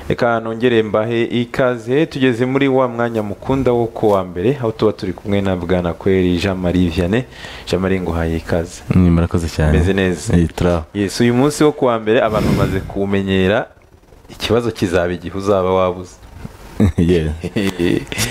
reka nongere mbahe ikaze tugeze muri wa mwanya mukunda wo ku wa mbere aho tuba turi kumwe na bwana kweri jean marie vianney jean marie nguhaye ikaze Mm, murakoze cyane Meze neza. Eh, turaho yes uyu munsi wo ku wa mbere abantu bamaze kuwumenyera ikibazo kizaba igihe uzaba wabuze Yeah.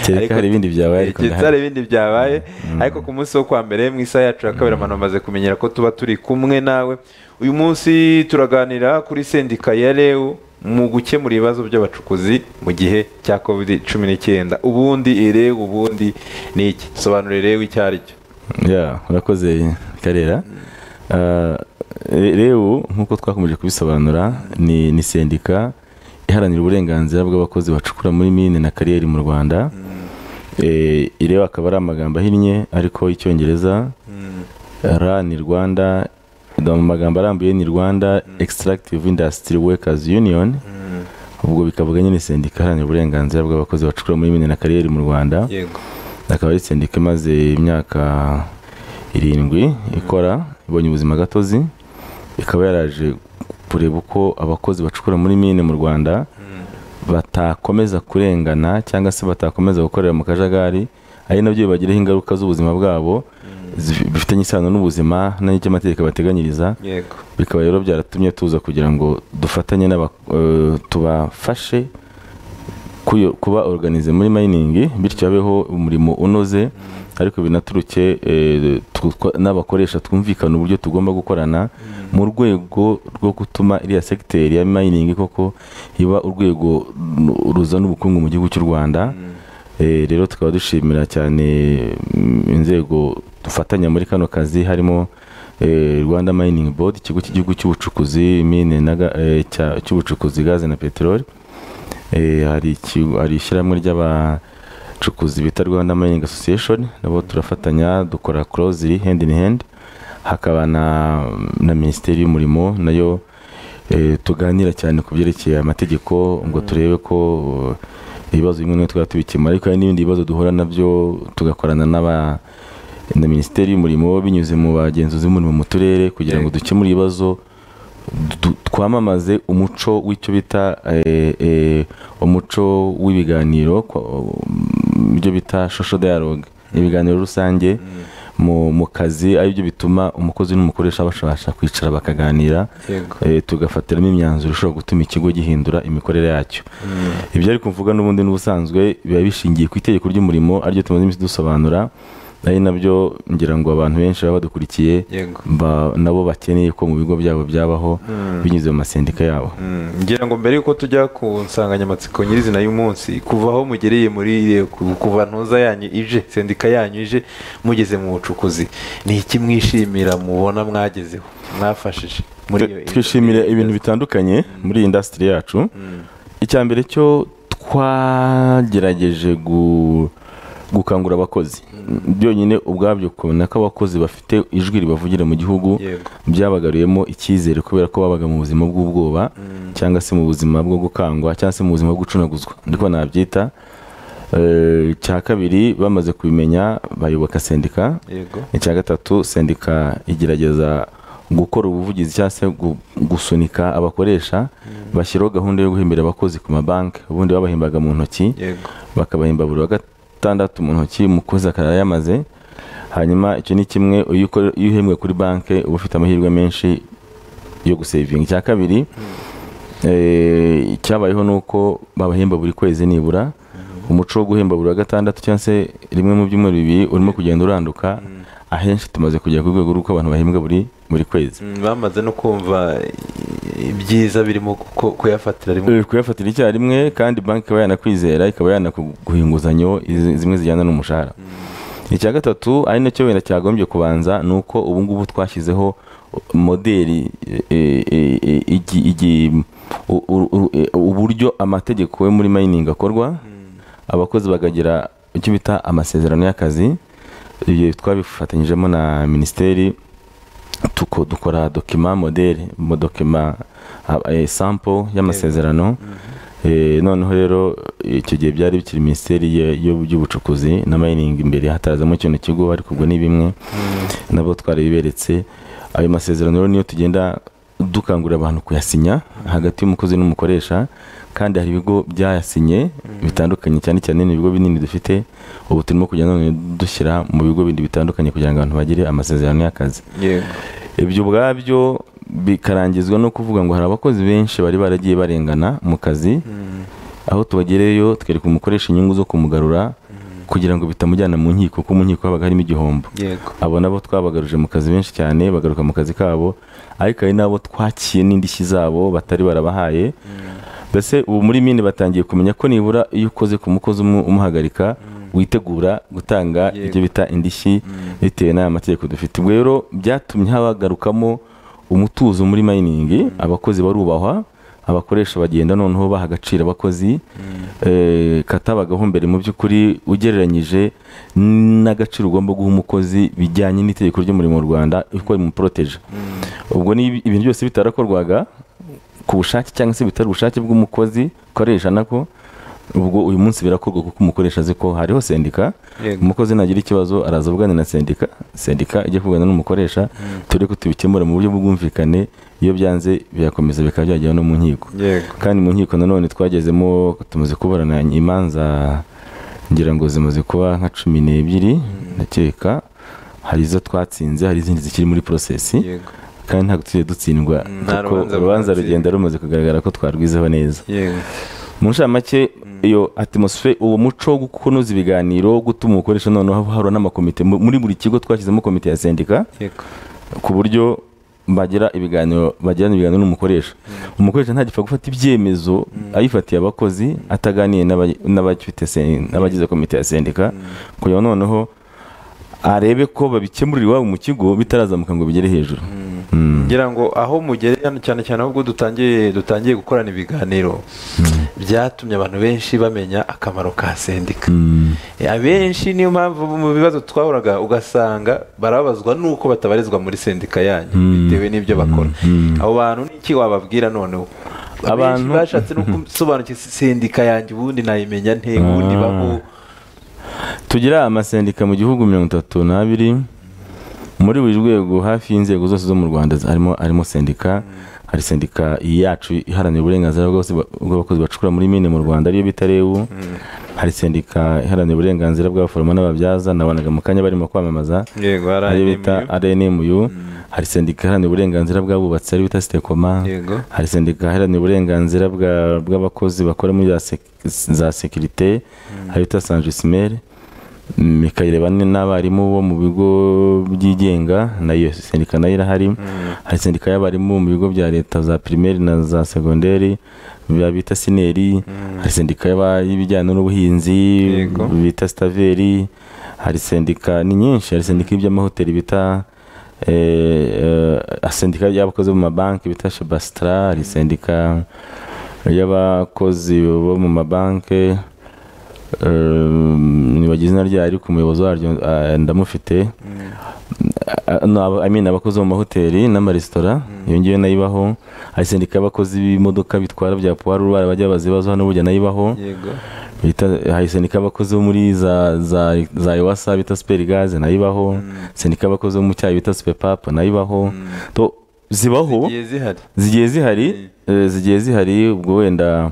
kereka hari ibindi byabaye ariko Kereka hari ndahari ibindi byabaye ariko ku munsi wo kuwa mbere mu isaha yacu ya kabiri abantu bamaze kumenyera ko tuba turi kumwe nawe uyu munsi turaganira kuri sendika ya rewu mu gukemura ibibazo by'abacukuzi mu gihe cya kovidi cumi n'icyenda ubundi rewu ubundi ni iki sobanura rewu icyo ari cyo Yeah, urakoze karera Ah, re- rebu nk'uko twakomeje kubisobanura ni ni sendika iharanira uburenganzira bw'abakozi bacukura muri mine na kariyeri mu rwanda Eh, ireba akaba ari amagambo ahinnye ariko icyongereza ra ni rwanda mu magambo arambuye ni rwanda extractive industry workers union ubwo bikavuga nyine sendika iharanira uburenganzira bw'abakozi bacukura muri mine na kariyeri mu rwanda yego akaba ari sendika imaze imyaka irindwi ikora ibonye ubuzima gatozi ikaba yaraje kureba uko abakozi bacukura muri mine mu rwanda batakomeza kurengana cyangwa se batakomeza gukorera mu kajagari ari nabyo bibagiraho ingaruka z'ubuzima bwabo zi- bifitanye isano n'ubuzima n'icy'amategeko bateganyiriza yego bikaba rero byaratumye tuza kugira ngo dufatanye n'aba eh, tubafashe kuyo- kuba organize muri mining bityo habeho umurimo unoze ariko binaturuke eh, tw- twa- n'abakoresha twumvikana uburyo tugomba gukorana mu rwego rwo gutuma iriya segiteri ya mining koko iba urwego ru- ruzana ubukungu mu gihugu cy'u rwanda Eh, rero tukaba dushimira cyane mm, inzego dufatanya muri kano kazi harimo eh, Rwanda Mining Board ikigo cy'igihugu cy'ubucukuzi mine na ga- eh, cya- cy'ubucukuzi gaze na peteroli Eh, hari ikigo- hari ishyirahamwe ry'abacukuzi bita Rwanda Mining Association nabo turafatanya dukora closely hand in hand hakaba na, na minisiteri y'umurimo nayo eh, tuganira cyane ku byerekeye amategeko ngo turebe ko eh, ibibazo bimwe na bimwe twaba tubikemura ariko hari n'ibindi bibazo duhura nabyo tugakorana n'aba na minisiteri y'umurimo binyuze mu bagenzuzi b'umurimo mu turere kugira ngo dukemure ibibazo du- twamamaze umuco w'icyo bita eh, eh, umuco w'ibiganiro kwa- um, ibyo bita social dialogue ibiganiro rusange mu, mu kazi aribyo bituma umukozi n'umukoresha bashobora kwicara bakaganira yego eh, tugafatiramo imyanzuro ishobora gutuma ikigo gihindura imikorere yacyo ibyo ariko mvuga n'ubundi n'ubusanzwe biba bishingiye ku itegeko ry'umurimo ariryo tumaze iminsi dusobanura ari nabyo ngira ngo abantu benshi baba badukurikiye yego ba- nabo bakeneye ko mu bigo byabo byabaho binyuze mu masendika yabo Mm, ngira ngo mbere yuko tujya ku nsanganyamatsiko nyirizina y'umunsi kuva aho mugereye muri iriya- ku- kuva ntuza yanyu ije sendika yanyu ije mugeze mu bucukuzi ni iki mwishimira mubona mwagezeho mwafashije muri iyo twishimira ibintu bitandukanye muri iyi indasitiri yacu icya mbere cyo twagerageje gu- gukangura abakozi byonyine ubwabyo kubona ko abakozi bafite ijwi ribavugira mu gihugu yego byabagaruyemo icyizere kubera ko babaga mu buzima bw'ubwoba cyangwa se mu buzima bwo gukangwa cyangwa se mu buzima bwo gucunaguzwa ndiko nabyita Eh, icya kabiri bamaze kubimenya bayoboka sendika yego icya gatatu sendika igerageza gukora ubuvugizi cyangwa se gu- gusunika abakoresha bashyiraho gahunda yo guhembera abakozi ku mabanki ubundi babahembaga mu ntoki yego bakabahemba buri wa gatandatu mu ntoki umukozi akaba yamaze hanyuma icyo ni kimwe iyo ukore- iyo uhembwe kuri banki uba ufite amahirwe menshi yo gusevinga icya kabiri eh, icyabayeho ni uko babahemba buri kwezi nibura umuco wo guhemba buri wa gatandatu cyangwa se rimwe mu byumweru bibiri urimo kugenda uranduka ahenshi tumaze kugera ku rwego rw'uko abantu bahembwa buri buri kwezi Mm, bamaze no kumva i- ibyiza birimo ku- kuyafatira rimwe Eh, kuyafatira icyarimwe kandi banki ikaba yanakwizera ikaba yanaguha inguzanyo izi- zimwe zijyana n'umushahara icya gatatu ari nacyo wenda cyagombye kubanza ni uko ubu ngubu twashyizeho moderi eh, eh, eh, igi- igi- u- u- u- eh, uburyo amategeko yo muri mining akorwa abakozi bakagira icyo bita amasezerano y'akazi ibyo twabifatanyijemo na minisiteri tuko dukora dokima modeli mu dokima ah, eh, sample y'amasezerano Eh, noneho rero icyo gihe byari bikiri minisiteri ye- y'u- y'ubucukuzi na mining imbere hatazamo kino kigo ariko ubwo ni bimwe nabo twari biberetse ayo masezerano rero niyo tugenda dukangurira abantu kuyasinya hagati y'umukozi n'umukoresha kandi hari ibigo byayasinye bitandukanye cyane cyane ni ibigo binini dufite ubu turimo kujya none dushyira mu bigo bindi bitandukanye kugira ngo abantu bagire amasezerano y'akazi yego ibyo ubwabyo bikarangizwa no kuvuga ngo hari abakozi benshi bari baragiye barengana mu kazi aho tubagereyeyo tukereka umukoresha inyungu zo kumugarura kugira ngo bitamujyana mu nkiko kuko mu nkiko habaga harimo igihombo yego abo nabo twabagaruje mu kazi benshi cyane bagaruka mu kazi kabo ariko hari n'abo twakiye n'indishyi zabo batari barabahaye mbese ubu muri mine batangiye kumenya ko nibura iyo ukoze ku mukozi umwe umuhagarika witegura gutanga Yego. ibyo bita indishyi bitewe n'aya mategeko dufite ubwo rero byatumye habagarukamo umutuzo muri mayiningi abakozi barubahwa abakoresha bagenda noneho baha agaciro abakozi eh, katabagaho mbere mu by'ukuri ugereranyije n'agaciro ugomba guha umukozi bijyanye n'itegeko ry'umurimo mu rwanda uko rimuporoteje ubwo ni ibi- ibintu byose bitarakorwaga ku bushake cyangwa se bitari ubushake bw'umukozi ukoresha nako ubwo uyu munsi birakorwa kuko umukoresha azi ko hariho sendika Yego. umukozi nagira ikibazo araza avugana na sendika sendika ijya kuvugana n'umukoresha turi ko tubikemura mu buryo bw'ubwumvikane iyo byanze birakomeza bikaba byagera no mu nkiko yego kandi mu nkiko nanone twagezemo tumaze kuburana imanza ngira ngo zimaze kuba nka cumi n'ebyiri ndakeka hari izo twatsinze hari izindi zikiri muri porosesi yego kandi ntabwo tujye dutsindwa nta kuko rubanza urubanza rwatsinzwe. rugenda rumaze kugaragara ko twarwizeho neza yego mu nshamake iyo atmosfere uwo muco wo kunoza ibiganiro gutuma umukoresha noneho haba hari n'amakomite Mu- muri buri kigo twashyizemo komite ya sendika yego ku buryo bagira ibiganiro bagirana ibiganiro n'umukoresha umukoresha ntagipfa gufata ibyemezo ayifatiye abakozi ataganiye n'aba- n'abagifite sen- n'abagize komite ya sendika kugira ngo noneho arebe ko babikemurira iwabo mu kigo bitarazamuka ngo bigere hejuru Mm. ngira ngo aho mugere hano cyane cyane ahubwo dutangiye dutangiye gukorana ibiganiro byatumye abantu benshi bamenya akamaro ka sendika Mm. abenshi niyo mpamvu mu bibazo twahuraga ugasanga barababazwa nuko batabarizwa muri sendika yanyu bitewe n'ibyo bakora abo bantu niki wababwira noneho abantu Abantu- bashatse no gusobanukira sendika yanjye ubundi nayimenya nte ubundi Ah. baho tugira amasendika mu gihugu mirongo itatu n'abiri muri buri rwego hafi y'inzego zose zo mu rwanda harimo harimo sendika hari sendika yacu iharanira uburenganzira bwose bwa- bw'abakozi bacukura muri mine mu rwanda ariyo bita rebu hari sendika iharanira uburenganzira bw'abaforomo n'ababyaza nabonaga mu kanya barimo kwamamaza yego ariyo haraye bita rnmu hari sendika iharanira uburenganzira bw'abubatsi ariyo bita sitekoma Yego. hari sendika iharanira uburenganzira bwa- bw'abakozi bakora muri za sek- za sekirite hari bita sanjisimere mikayireba n'abarimu bo mu bigo byigenga nayo sendika nayo irahari hari sendika y'abarimu mu bigo bya leta za pirimeri na za segonderi biba bita sineri hari sendika y'aba- y'ibijyanye n'ubuhinzi Yego. bita sitaveri hari sendika ni nyinshi hari sendika y'iby'amahoteli bita eh, eh, sendika y'abakozi bo mu mabanki bita shebasitara hari sendika y'abakozi bo mu mabanki ntibagize izina ryayo ariko umuyobozi waryo eh, ndamufite Ah, no, aba- I mean, abakozi bo mu mahoteli n'amaresitora iyo ngiyo nayo ibaho hari sendika y'abakozi b'imodoka bitwara bya puwarura bajya bazibazo hano burya nayo ibaho yego bita hari sendika y'abakozi bo muri za za za ewasa bita superi gaze nayo ibaho sendika y'abakozi bo mu cyayi bita supepapu nayo ibaho To- zibaho zigiye zihari zigiye zihari eh, zigiye zihari ubwo wenda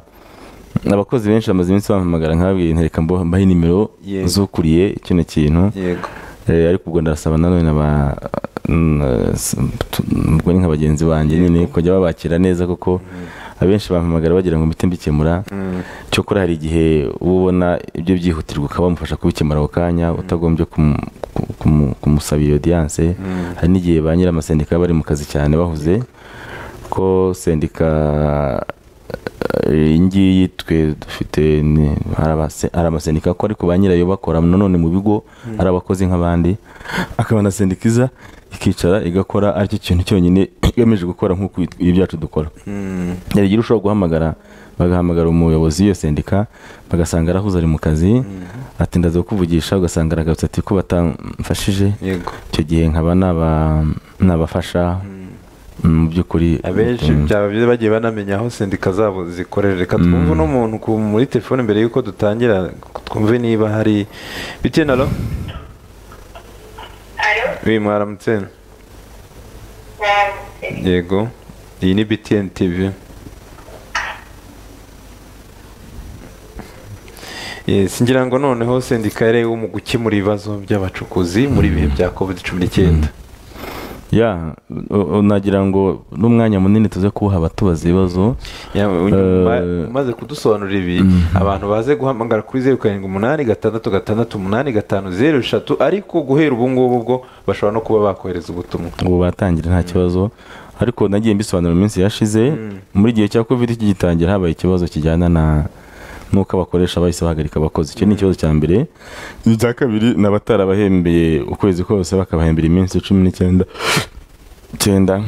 abakozi benshi bamaze iminsi bampamagara nkababwira nti reka mbo- mbahe nimero Yego. zukuriye kino kintu yego Eh, ariko ubwo ndasaba nanone naba n- s- tu- ubwo ni nka bagenzi banjye nyine kujya babakira neza kuko abenshi bampamagara bagira ngo mpite mbikemura cyokora hari igihe uba ubona ibyo byihutirwa ukaba wamufasha kubikemura ako kanya utagombye kumu- ku- kumu- kumusabira odiyanse hari n'igihe ba nyir'amasendika baba bari mu kazi cyane bahuze ko sendika eh, iyi ngiyi twe dufite ni- hari abase- hari amasendika ko ariko ba nyirayo bakora nanone mu bigo ari abakozi nk'abandi akaba na sendika iza ikicara igakora aricyo kintu cyonyine igamije gukora nk'uko ibyacu dukora Mm. hari igihe ushobora guhamagara bagahamagara umuyobozi w'iyo sendika bagasanga arahuze ari mu kazi ati ndaza kukuvugisha ugasanga aragarutse ati ko batamfashije yego icyo gihe nkaba naba- nabafasha mu by'ukuri abenshi byaba byiza bagiye banamenya aho sendika zabo zikorera reka twumve n'umuntu ku- muri telefone mbere y'uko dutangira twumve niba hari bitiye na lo Allô oui mwaramutse Euh, yego iyi ni btn tv Yes, ngira ngo noneho sendika yarewe mu gukemura ibibazo by'abacukuzi muri ibihe bya covid cumi n'icyenda ya o- o- nagira ngo n'umwanya munini tuze kuwuha tubaza ibibazo Ya, u- Eh, ma- umaze kudusobanurira ibi abantu baze guhamagara kuri zeru karindwi umunani gatandatu gatandatu umunani gatanu zeru eshatu ariko guhera ubu ngubu ubwo bashobora no kuba bakohereza ubutumwa ubu batangira nta kibazo ariko nagiye mbisobanura mu minsi yashize muri gihe cya covid kigitangira habaye ikibazo kijyana na n'uko abakoresha bahise bahagarika abakozi icyo ni ikibazo cya mbere icya kabiri ni abatarabahembeye ukwezi kose bakabahembera iminsi cumi n'icyenda icyenda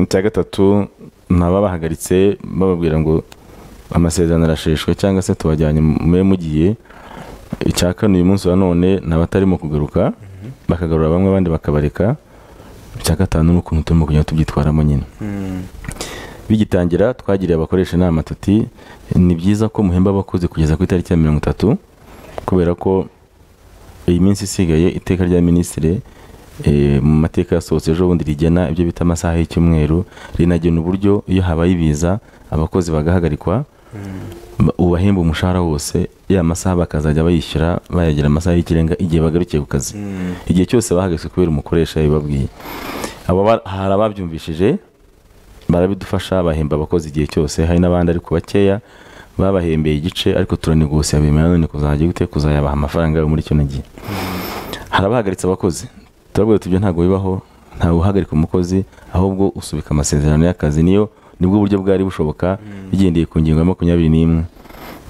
icya gatatu ni ababahagaritse bababwira ngo amasezerano arasheshwe cyangwa se tubajyanye mube mugiye icya kane uyu munsi wa none ni abatarimo kugaruka bakagarura bamwe abandi bakabareka icya gatanu ni ukuntu turimo kugenda tubyitwaramo nyine bigitangira twagiriye abakoresha inama tuti ni byiza ko muhemba abakozi kugeza ku itariki ya mirongo itatu kubera ko iyi minsi isigaye iteka rya minisitiri eh, mu mateka yasohotse ejo bundi rigena ibyo bita amasaha y'icyumweru rinagena uburyo iyo habaye ibiza abakozi bagahagarikwa ba- ubahemba umushahara wose ya masaha bakazajya bayishyura bayagira amasaha y'ikirenga igihe bagarukiye ku kazi igihe cyose bahagaze kubera umukoresha yabibabwiye abo ba- hari ababyumvishije barabidufasha bahemba abakozi igihe cyose hari n'abandi ariko bakeya babahembeye igice ariko turanegosiya bemera none kuzajya gute kuzayabaha amafaranga yabo muri kino gihe hari abahagaritse abakozi turabwira tuti ibyo ntabwo bibaho ntawe uhagarika umukozi ahubwo usubika amasezerano y'akazi niyo nibwo buryo bwari bushoboka bigendeye ku ngingo ya makumyabiri n'imwe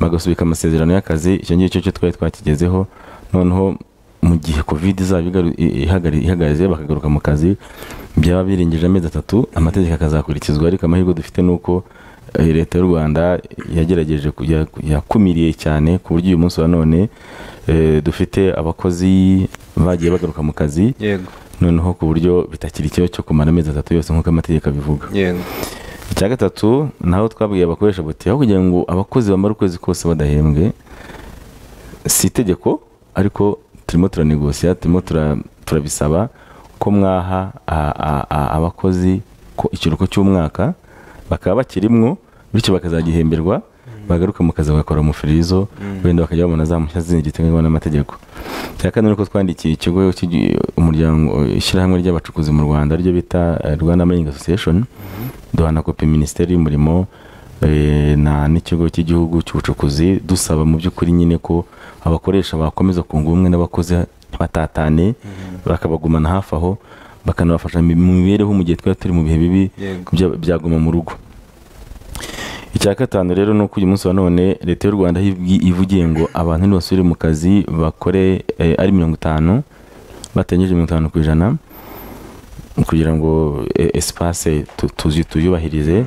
bagasubika amasezerano y'akazi icyo ngicyo cyo twari twakigezeho noneho mu gihe covid izaba igaru- i- ihagari- ihagaze bakagaruka mu kazi byaba birengeje amezi atatu amategeko akazakurikizwa ariko amahirwe dufite ni uko eh, leta y'u rwanda yagerageje ku- ya- yakumiriye cyane ku buryo uyu munsi wa none eh, dufite abakozi bagiye bagaruka mu kazi yego noneho ku buryo bitakiri ikibazo cyo kumara amezi atatu yose nk'uko amategeko abivuga yego icya gatatu naho twabwiye abakoresha buti aho kugira ngo abakozi bamare ukwezi kose badahembwe si itegeko ariko turimo turanegosiya turimo tura- turabisaba ko mwaha a- a- a- abakozi ko ikiruhuko cy'umwaka bakaba bakirimwo bityo bakazagihemberwa bagaruka mu kazi bagakora umufirizo wenda bakajya babona za mpushya zindi ziteganywa n'amategeko cya kane ni uko twandikiye ikigo cy'igi- umuryango ishyirahamwe ry'abacukuzi mu rwanda ryo bita eh, rwanda mining association duhana kopi minisiteri y'umurimo eh, na n'ikigo cy'igihugu cy'ubucukuzi dusaba mu by'ukuri nyine ko abakoresha bakomeza kunga ubumwe n'abakozi batatane bakabagumana hafi aho bakanabafasha mu mibereho mu gihe twari turi mu bihe bibi Yego. bya- byaguma mu rugo icya gatanu rero ni uko uyu munsi wa none leta y'u rwanda ibwi- ivugiye ngo abantu nibasubire mu kazi bakore eh, ari mirongo itanu batengeje mirongo itanu ku ijana kugira ngo eh, espace tu- tuzi tuyubahirize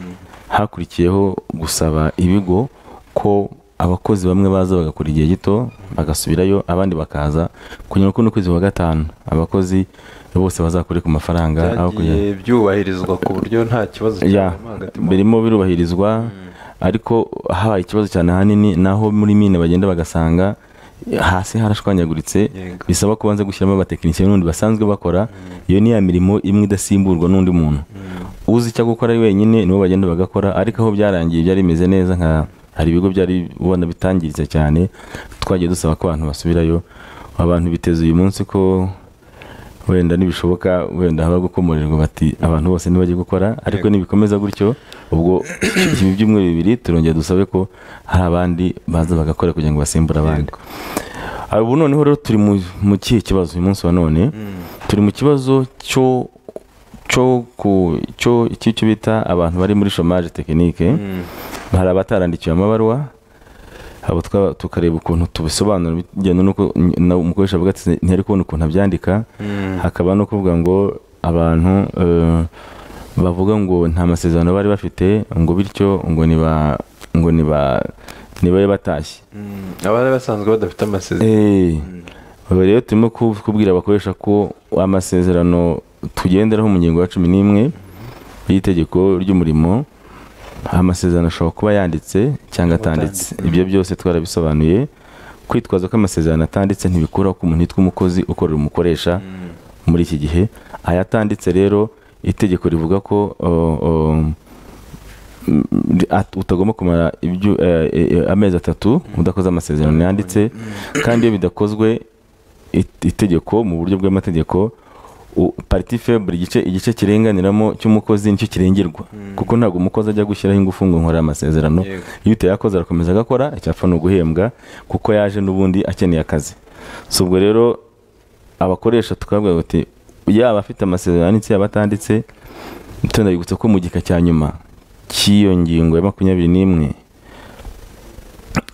hakurikiyeho gusaba ibigo ko abakozi bamwe baza bagakora igihe gito bagasubirayo abandi bakaza kugira ngo n'ukwezi kwa gatanu abakozi bose bazakore ku mafaranga aho kugira byagiye byubahirizwa ku buryo nta kibazo ya cyabamo hagati mu birimo birubahirizwa ariko habaye ikibazo cyane ahanini naho muri mine bagenda bagasanga hasi harashwanyaguritse Yego. bisaba kubanza gushyiramo abatekinisiye n'undi basanzwe bakora iyo ni ya mirimo imwe idasimburwa n'undi muntu uzi icyo gukora ari wenyine nibo bagenda bagakora ariko aho byarangiye byari bimeze neza nka hari ibigo byari ubona bitangiritse cyane twagiye dusaba ko abantu basubirayo abantu biteze uyu munsi ko wenda nibishoboka wenda haba gukomorirwa bati abantu bose ntibajye gukora ariko nibikomeza gutyo ubwo ibi byumweru bibiri turongera dusabe ko hari abandi baza bagakora kugira ngo basimbure abandi Ah, ubu noneho rero turi mu mu kihe kibazo uyu munsi wa none turi mu kibazo cyo cyo ku cyo iki cyo bita abantu bari muri chômage technique hari abatarandikiwe amabaruwa abo twaba- tukareba ukuntu tubisobanura bigenda nuko n- na- umukoresha avuga ati ntiyari kubona ukuntu abyandika hakaba no kuvuga ngo abantu eh, bavuga ngo nta masezerano bari bafite ngo bityo ngo niba ngo niba nibabe batashye Mm, abari basanzwe badafite amasezerano Eh, ubu rero turimo ku- kubwira abakoresha ko amasezerano tugenderaho mu ngingo ya cumi n'imwe y'itegeko ry'umurimo amasezerano ashobora kuba yanditse cyangwa atanditse ibyo byose twarabisobanuye kwitwaza ko amasezerano atanditse ntibikuraho ko umuntu yitwa umukozi ukorera umukoresha muri iki gihe ayatanditse rero itegeko rivuga ko o, o, at- utagomba kumara ibyo- eh, eh, amezi atatu udakoze amasezerano yanditse kandi iyo bidakozwe it- itegeko mu buryo bw'amategeko u- pariti febure igice igice kirenganiramo cy'umukozi nicyo kirengerwa kuko ntabwo umukozi ajya gushyiraho ingufu ngo nkore amasezerano Yego. iyo utayakoze arakomeza agakora icyapfa ni uguhembwa kuko yaje n'ubundi akeneye akazi si ubwo rero abakoresha tukabwira bati yaba afite amasezerano yanditse yaba atanditse tunabibutsa ko mu gika cya nyuma cy'iyo ngingo ya makumyabiri n'imwe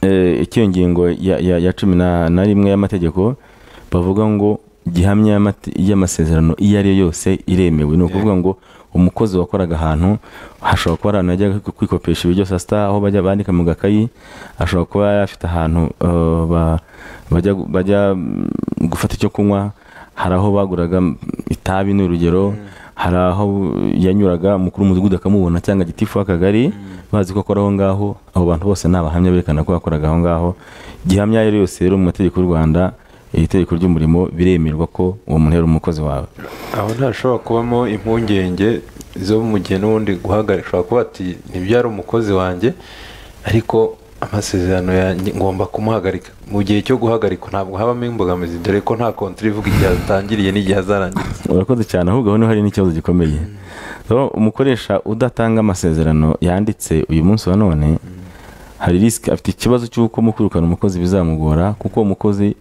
eh, cy'iyo ngingo ya, ya, ya cumi na na rimwe y'amategeko bavuga ngo gihamya y'amate- y'amasezerano iyo ari yo yose iremewe ni ukuvuga ngo umukozi wakoraga ahantu hashobora kuba ari ahantu yajyaga kwi- kwikopesha ibiryo saa sita aho bajya bandika mu gakayi ashobora kuba yari afite ahantu eh, ba- bajya gu- bajya mm, gufata icyo kunywa hari aho baguraga mm, itabi ni urugero hari aho yanyuraga umukuru w'umudugudu akamubona cyangwa gitifu w'akagari bazi ko akora aho ngaho abo bantu bose ni abahamya berekana ko yakoraga aho ngaho gihamya ayo ari yo yose rero mu mategeko y'u rwanda iri tegeko ry'umurimo biremerwa ko uwo muntu yari umukozi wawe aho ntashobora kubamo impungenge zo mu gihe n'ubundi guhagarika ushobora kuba ati ntibyari umukozi wanjye ariko amasezerano yanjye ngomba kumuhagarika mu gihe cyo guhagarikwa ntabwo habamo imbogamizi dore ko nta kontiri ivuga igihe atangiriye n'igihe azarangiriza urakoze cyane ahubwo aho niho hari n'ikibazo gikomeye rero umukoresha udatanga amasezerano yanditse uyu munsi wa none hari risiki afite ikibazo cy'uko mu kwirukana umukozi bizamugora kuko uwo mukozi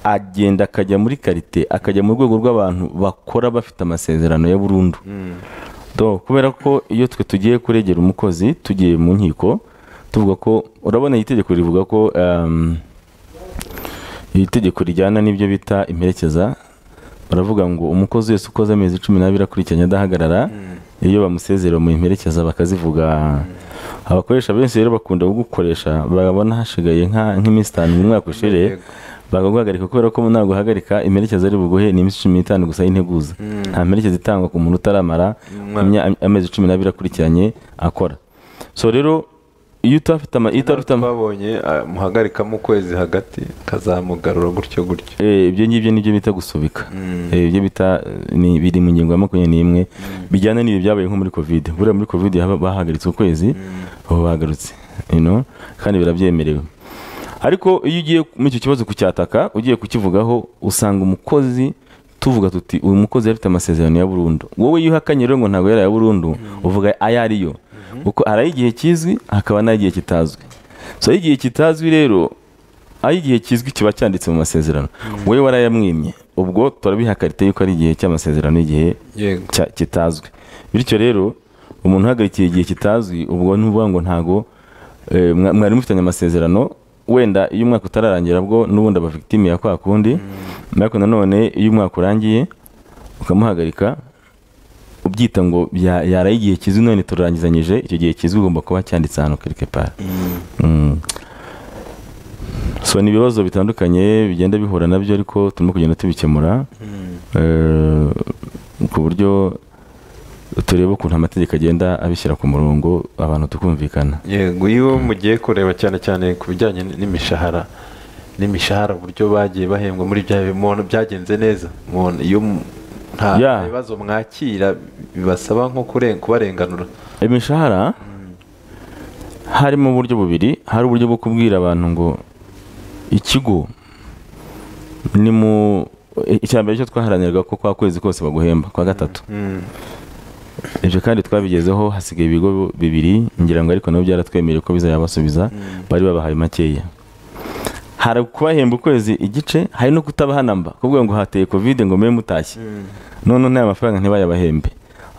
agenda akajya muri karite akajya mu rwego rw'abantu bakora bafite amasezerano ya burundu Do, kubera ko iyo twe tugiye kuregera umukozi tugiye mu nkiko tuvuga ko urabona iri tegeko rivuga ko um, iri tegeko rijyana n'ibyo bita imperekeza baravuga ngo umukozi wese ukoze amezi cumi n'abiri akurikiranye adahagarara iyo bamusezera mu imperekeza bakazivuga abakoresha benshi rero bakunda gukoresha babona hashigaye nka- nk'iminsi itanu mu mwaka ushize Yego. bakaguhagarika kubera ko ntabwo uhagarika imperekeza ari buguhe ni iminsi cumi n'itanu gusa y'integuza nta mperekeza itangwa ku muntu utaramara Umwaka. imya- amezi cumi n'abiri akurikiranye akora so rero iyo utafite ama- iyo utari ufite ama- twabonye ah, muhagarikamo ukwezi hagati kazamugarura gutyo gutyo Eh, ibyo ngibyo nibyo bita gusubika Eh, ibyo bita ni- biri mu ngingo ya makumyabiri n'imwe bijyana n'ibi byabaye nko muri covid buriya muri covid haba- bahagaritse ukwezi ubu bagarutse you know, kandi birabyemerewe ariko iyo ugiye muri icyo kibazo kucyataka ugiye kukivugaho usanga umukozi tuvuga tuti uyu mukozi yari afite amasezerano ya burundu wowe iyo uhakanye rero ngo ntabwo yari aya burundu uvuga ayo ariyo kuko hari ay'igihe kizwi hakaba n'ay'igihe kitazwi so ay'igihe kitazwi rero aho igihe kizwi kiba cyanditse mu masezerano wowe warayamwimye ubwo turabihakarite yuko ari igihe cy'amasezerano igihe yego cya- kitazwi bityo rero umuntu uhagarikiye igihe kitazwi ubwo ni ukuvuga ngo ntago eh, mwa- mwari mufitanye amasezerano wenda iyo umwaka utararangira bwo n'ubundi aba victime ya kwa kundi ariko nanone iyo umwaka urangiye ukamuhagarika ubyita ngo bya- yaraye igihe kizwi none turarangizanyije icyo gihe kizwi ugomba kuba cyanditse ahantu quelque part Mm. so ni ibibazo bitandukanye bigenda bihura nabyo ariko turimo kugenda tubikemura Eh, ku buryo tureba ukuntu amategeko agenda abishyira ku murongo abantu tukumvikana yego iyo mugiye kureba cyane cyane ku bijyanye n'imishahara n'imishahara uburyo bagiye bahembwa muri bya bintu byagenze neza Mubona iyo mu- nta Ya. bibazo mwakira bibasaba nko kuren- kubarenganura imishahara harimo uburyo bubiri hari uburyo bwo kubwira abantu ngo ikigo ni mu icya mbere cyo twaharaniraga ko kwa kwezi kose baguhemba kwa gatatu ibyo kandi twabigezeho hasigaye ibigo bibiri ngira ngo ariko nabo byaratwemereye ko bizayabasubiza bari babahaye makeya hari kubahemba ukwezi igice hari no kutabahanamba kuvuga ngo hateye kovide ngo mube mutashye none n'aya mafaranga ntibayabahembe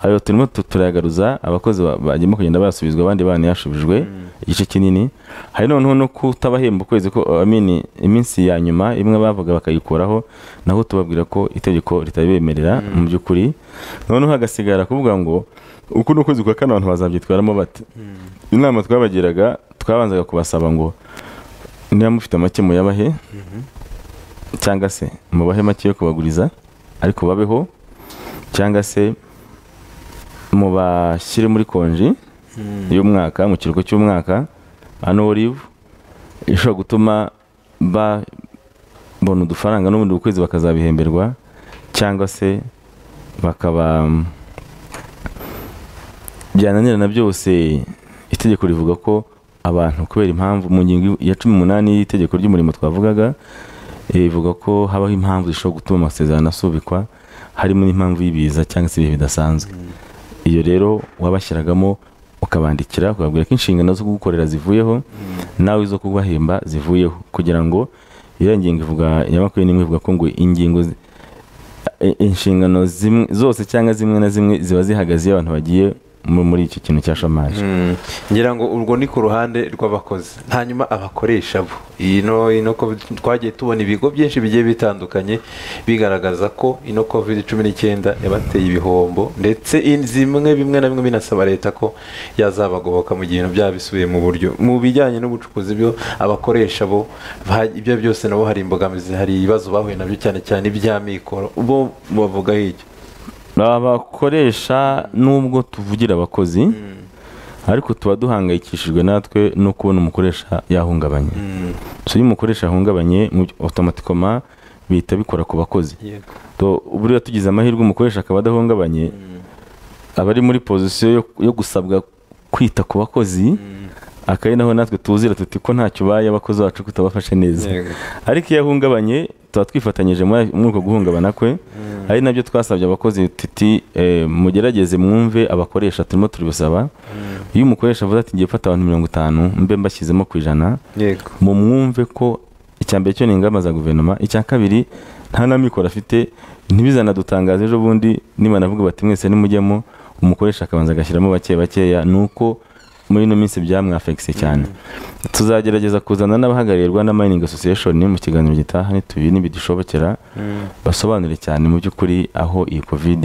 ayo turimo tu- turayagaruza abakozi ba- bagenda kugenda basubizwa abandi banayashubijwe igice kinini hari noneho no kutabahemba ukwezi ko I mean, iminsi ya nyuma imwe bavuga bakayikuraho naho tubabwira ko itegeko ritabibemerera mu by'ukuri noneho hagasigara kuvuga ngo uku ni ukwezi kwa kane abantu bazabyitwaramo bate inama twabagiraga twabanzaga kubasaba ngo niba mufite make muyabahe cyangwa se mubahe make yo kubaguriza ariko babeho cyangwa se mubashyire muri konji y'umwaka mu kiruhuko cy'umwaka ano live ishobora gutuma babona udufaranga n'ubundi buri kwezi bakazabihemberwa cyangwa se bakaba byananirana byose itegeko rivuga ko abantu kubera impamvu mu ngingo ya cumi n'umunani y'itegeko ry'umurimo twavugaga eh, ivuga ko habaho impamvu zishobora gutuma amasezerano asubikwa harimo n'impamvu y'ibiza cyangwa se ibihe bidasanzwe iyo rero wabashyiragamo ukabandikira ukababwira ko inshingano zo kugukorera zivuyeho nawe izo kubahemba zivuyeho kugira ngo iyo ngingo ivuga ya makumyabiri n'imwe ivuga ko ngo ingingo zi- i- inshingano zimwe zose cyangwa zimwe na zimwe ziba zihagaze iyo abantu bagiye mu- muri icyo kintu cya shamaje ngira ngo urwo ni ku ruhande rw'abakozi hanyuma abakoresha bo ino ino covid twagiye tubona ibigo byinshi bigiye bitandukanye bigaragaza ko ino covid cumi n'icyenda yabateye ibihombo ndetse in- zimwe bimwe na bimwe binasaba leta ko yazabagoboka mu gihe ibintu byaba bisubiye mu buryo mu bijyanye n'ubucukuzi byo abakoresha bo ba- ibyo byose nabo hari imbogamizi hari ibibazo bahuye nabyo cyane cyane iby'amikoro bo bavuga hirya abakoresha nubwo tuvugira abakozi ariko tuba duhangayikishijwe natwe no kubona umukoresha yahungabanye so iyo umukoresha yahungabanye mu byo- automatikoma bihita bikora ku bakozi yego To- buriya tugize amahirwe umukoresha akaba adahungabanye aba ari muri pozisiyo yo- yo gusabwa kwita ku bakozi akari naho natwe tuzira tuti ko ntacyo ubaye abakozi bacu kutabafashe neza Yego. ariko iyo ahungabanye tuba twifatanyije muri muri uko guhungabana kwe ari nabyo twasabye abakozi tuti eh, mugerageze mwumve abakoresha turimo turibusaba iyo umukoresha avuze ati ngiye gufata abantu mirongo itanu mbe mbashyizemo ku ijana yego mu mwumve ko icya mbere cyo ni ingamba za guverinoma icya kabiri nta n'amikoro afite ntibizanadutangaza ejo bundi niba navuga bati mwese nimujyemo umukoresha akabanza agashyiramo bake bakeya ni uko muri ino minsi byamwafekise cyane tuzagerageza kuzana n'abahagarirwa na mining association mu kiganiro gitaha nitubi ntibidushobokera basobanure cyane mu by'ukuri aho iyi covid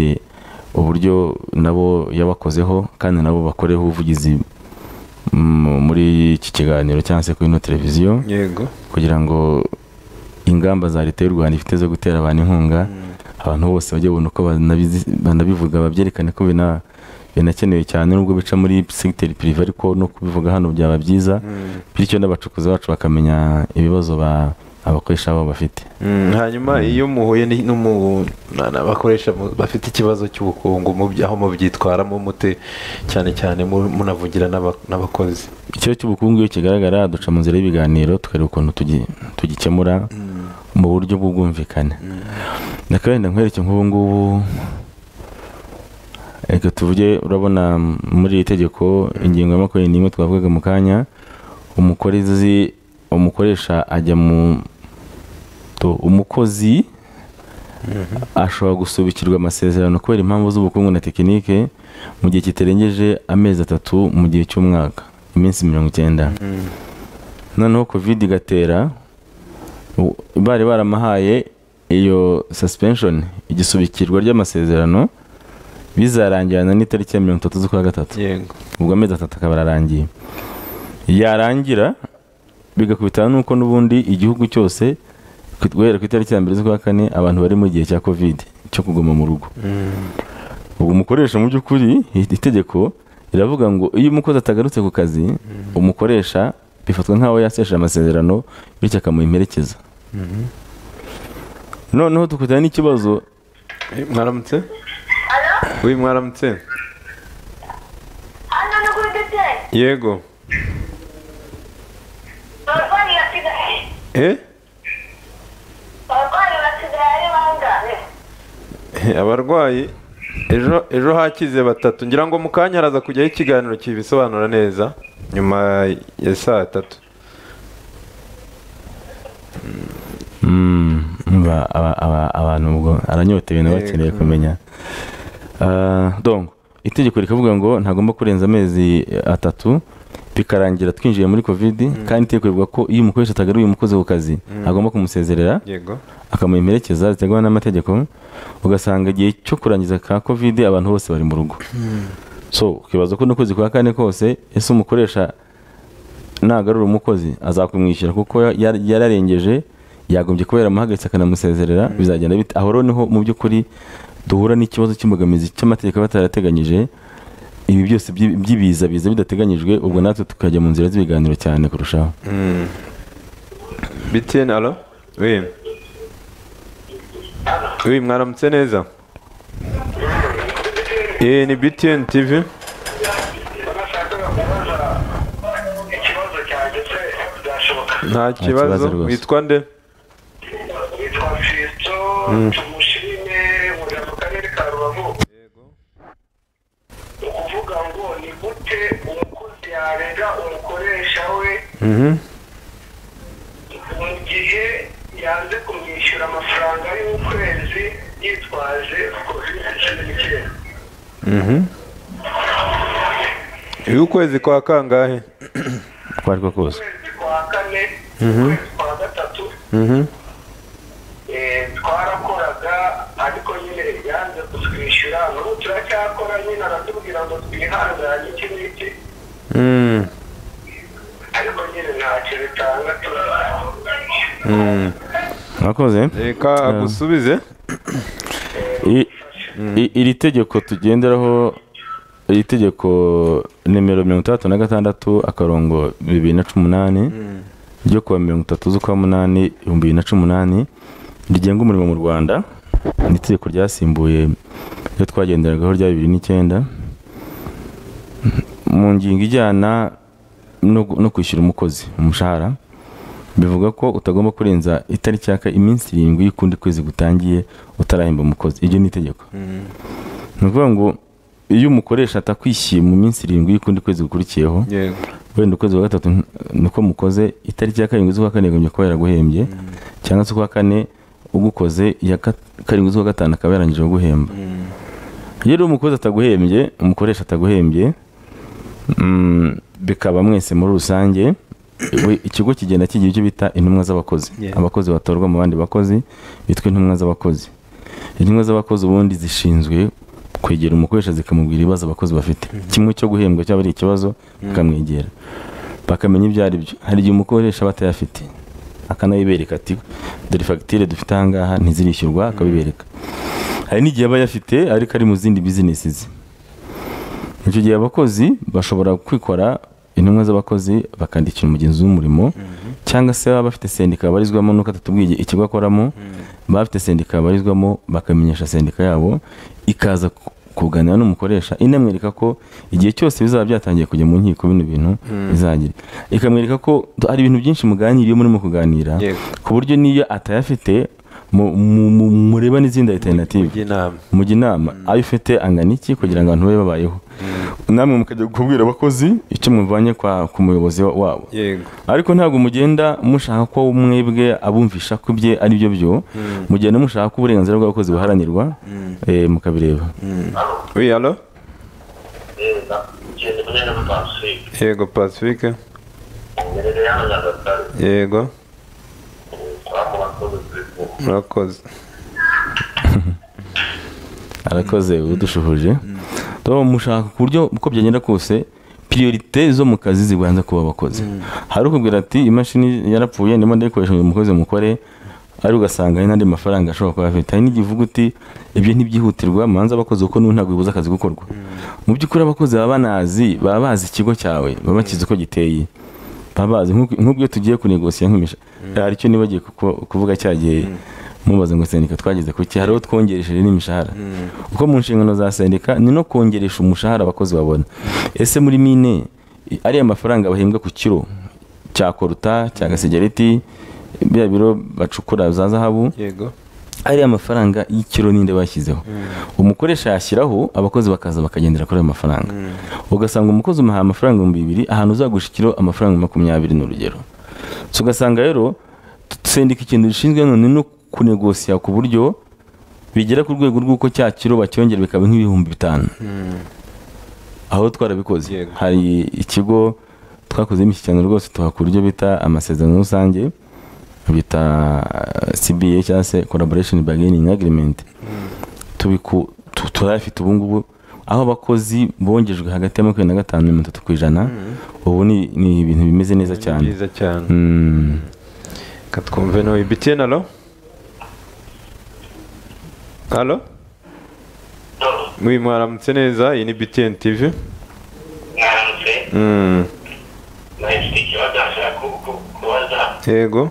uburyo nabo yabakozeho kandi nabo bakoreho ubuvugizi mu- muri iki kiganiro cyangwa se kuri ino televiziyo yego kugira ngo ingamba za leta y'u rwanda ifite zo gutera abantu inkunga abantu bose bajye babona uko banabizi- banabivuga babyerekane ko bina- binakenewe cyane nubwo bica muri segiteri pirive ariko no kubivuga hano byaba byiza bityo n'abacukuzi bacu bakamenya ibibazo ba- abakoresha babo bafite Mm, hanyuma iyo muhuye ni- n'umu- na- n'abakoresha mu- bafite ikibazo cy'ubukungu mu bya- aho mubyitwaramo mute cyane cyane mu- munavugira n'aba- n'abakozi ikibazo cy'ubukungu iyo kigaragara duca mu nzira y'ibiganiro tukareba ukuntu tugi- tugikemura mu buryo bw'ubwumvikane nakabenda nkwereke nk'ubu ngubu reka tuvuge urabona muri iri tegeko ingingo ya makumyabiri n'imwe twavugaga mu kanya umukozi umukoresha ajya mu to- umukozi ashobora gusubikirwa amasezerano kubera impamvu z'ubukungu na tekinike mu gihe kitarengeje amezi atatu mu gihe cy'umwaka iminsi mirongo icyenda noneho kovide igatera u- bari baramahaye iyo suspension igisubikirwa ry'amasezerano bizarangirana n'itariki ya mirongo itatu z'ukwa gatatu yego ubwo amezi atatu akaba ararangiye yarangira bigakubitana n'uko n'ubundi igihugu cyose ku- guhera ku itariki ya mbere z'ukwa kane abantu bari mu gihe cya kovide cyo kuguma mu rugo ubwo umukoresha mu by'ukuri itegeko riravuga ngo iyo umukozi atagarutse ku kazi umukoresha bifatwa nk'aho yaseshe amasezerano bityo akamuhemerekeza noneho tukutana n'ikibazo Eh, mwaramutse wi mwaramutse Anna no good day. yego Barwari basigaye. eh Barwari basigaye ari bangahe? Eh, abarwayi ejo ejo hakize batatu ngira ngo mu kanya haraza kujyaho ikiganiro kibisobanura neza nyuma ya saa tatu Mm, ba- aba- aba- abantu ubwo aranyotewe nawe akeneye kumenya Ah, donc itegeko rikavuga ngo ntagomba kurenza amezi atatu bikarangira twinjiye muri covid kandi itegeko rivuga ko iyo umukoresha atagaruye umukozi ku kazi agomba kumusezerera yego akamuhemerekeza ziterwa n'amategeko ugasanga igihe cyo kurangiza ka covid abantu bose bari mu rugo so ukibaza ko n'ukwezi kwa kane kose ese umukoresha nagarura umukozi azakumwishyura kuko ya- ya- yararengeje yagombye kuba yaramuhagaritse akanamusezerera bizagenda bite aho rero niho mu by'ukuri duhura n'ikibazo cy'imbogamizi cy'amategeko aba atarateganyije ibi byose by'i- by'ibiza biza bidateganyijwe ubwo natwe tukajya mu nzira z'ibiganiro cyane kurushaho btn alo wi wi mwaramutse neza Eh, ni btn tv ikibazo cyanjye se byashoboka nta kibazo rwose. witwa nde yitwa fisto tumushime muri mu karere ka rubavu ni ukuvuga ngo ni gute umukozi yarega umukoresha we mu gihe yanze kumwishyura amafaranga y'ukwezi yitwaje covid cumi n'icyenda uyu ukwezi kwa kangahe uko ari ko kose ukwezi kwa kane ukwezi kwa gatatu Eh, twarakoraga ariko nyine yanze kutwishyura n'ubu turacyakora nyine aratubwira ngo twihangane iki n'iki Mm, ariko nyine ntacyo bitanga turakora mwakoze reka agusubize I- i- iri tegeko tugenderaho iri tegeko nimero mirongo itandatu na gatandatu akarongo bibiri na cumi n'umunani ryo kuwa mirongo itatu z'ukwa munani ibihumbi bibiri na cumi n'umunani rigenga umurimo mu rwanda ni itegeko ryasimbuye ryo twagenderagaho rya bibiri n'icyenda mu ngingo ijyana no gu- no kwishyura umukozi umushahara bivuga ko utagomba kurenza itariki yaka iminsi irindwi y'ukundi kwezi gutangiye utarahemba umukozi iryo ni itegeko ni ukuvuga ngo iyo umukoresha atakwishyuye mu minsi irindwi y'ukundi kwezi gukurikiyeho yego wenda ukwezi kwa gatatu n- niko mukoze itariki ya karindwi z'ukwa kane yagombye kuba yaraguhembye cyangwa se ukwa kane ugukoze iya kat- karindwi z'ukwa gatanu akaba yarangije guhemba iyo rero umukozi ataguhembye umukoresha ataguhembye mm, bikaba mwese muri rusange we- ikigo kigenda kigira icyo bita intumwa z'abakozi Yeah. abakozi batorwa mu bandi bakozi bitwa intumwa z'abakozi intumwa z'abakozi ubundi zishinzwe kwegera umukoresha zikamubwira ibibazo abakozi bafite kimwe cyo guhembwa cyaba ari ikibazo bakamwegera bakamenya ibyo ari byo hari igihe umukoresha aba atayafite akanayibereka ati dore fagitire dufite ahangaha ntizirishyurwa akabibereka hari n'igihe aba ayafite ariko ari mu zindi bizinesi ze icyo gihe abakozi bashobora kwikora intumwa z'abakozi bakandikira umugenzi w'umurimo cyangwa se baba bafite sendika babarizwamo nuko atatubwiye ikigo akoramo baba bafite sendika babarizwamo bakamenyesha sendika yabo ikaza ku- kuganira n'umukoresha inamwereka ko igihe cyose bizaba byatangiye kujya mu nkiko bino bintu bizagira ikamwereka ko hari ibintu byinshi muganiriye murimo kuganira Yego. ku buryo n'iyo atayafite mu- mu- mu- mureba n'izindi alternative ujya inama mujya inama ayo ufite angana iki kugira ngo abantu babe babayeho namwe mukajya kubwira abakozi icyo muvanye kwa- ku muyobozi wa- wabo yego ariko ntabwo mugenda mushaka ko mwebwe abumvisha ko ibye ari byo byo mugenda mushaka ko uburenganzira bw'abakozi buharanirwa eh, mukabireba oui alo ngenda nyine na pacifique yego pacifique ngenda hano nyagatare yego twamubakoze telefone murakoze arakoze udushuhuje tuba mushaka ku buryo uko byagenda kose priorite zo mu kazi zibanza kuba abakozi hari ukubwira ati imashini yarapfuye ndimo ndayikoresha ngo umukozi mukore ari ugasanga hari n'andi mafaranga ashobora kuba afite hari n'igihe uvuga uti ibyo ntibyihutirwa manza abakozi kuko n'ubu ntabwo bibuza akazi gukorwa mu by'ukuri abakozi baba banazi baba bazi ikigo cyawe baba bakizi uko giteye baba bazi nk'uko nk'ubwo iyo tugiye kunegosiya nk'imisha hari icyo nibagiye kuko- kuvuga cya gihe mubaze ngo sendika twageze ku iki hariho twongeresheje n'imishahara kuko mu nshingano za sendika ni no kongeresha umushahara abakozi babona ese muri mine i- ariya mafaranga bahembwa ku kiro cya koruta cya gasegereti biriya biro bacukura za zahabu yego ariya mafaranga y'ikiro ninde bashyizeho umukoresha yashyiraho abakozi bakaza bakagendera kuri ayo mafaranga ugasanga umukozi umuhaye amafaranga ibihumbi bibiri ahantu uzagurisha ikiro amafaranga makumyabiri ni urugero So, ugasanga rero sendika ikintu gishinzwe none no kunegosiya ku buryo bigera ku rwego rw'uko cya kiro bacyongera bikaba nk'ibihumbi bitanu aho twarabikoze Yego. hari ikigo twakoze imishyikirano rwose tuhakura uburyo bita amasezerano rusange bita eh, CBA cyangwa se collaboration bargaining agreement tubiku tu- turayafite ubu ngubu aho abakozi bongejwe hagati ya makumyabiri na gatanu na mirongo itatu ku ijana ubu ni, ni ibintu bimeze neza cyane byiza cyane Mm. reka twumve nawe btn alo alo oui mwaramutse neza iyi ni btn tv mwaramutse Mm, nahise ikibazo ashaka kubaza yego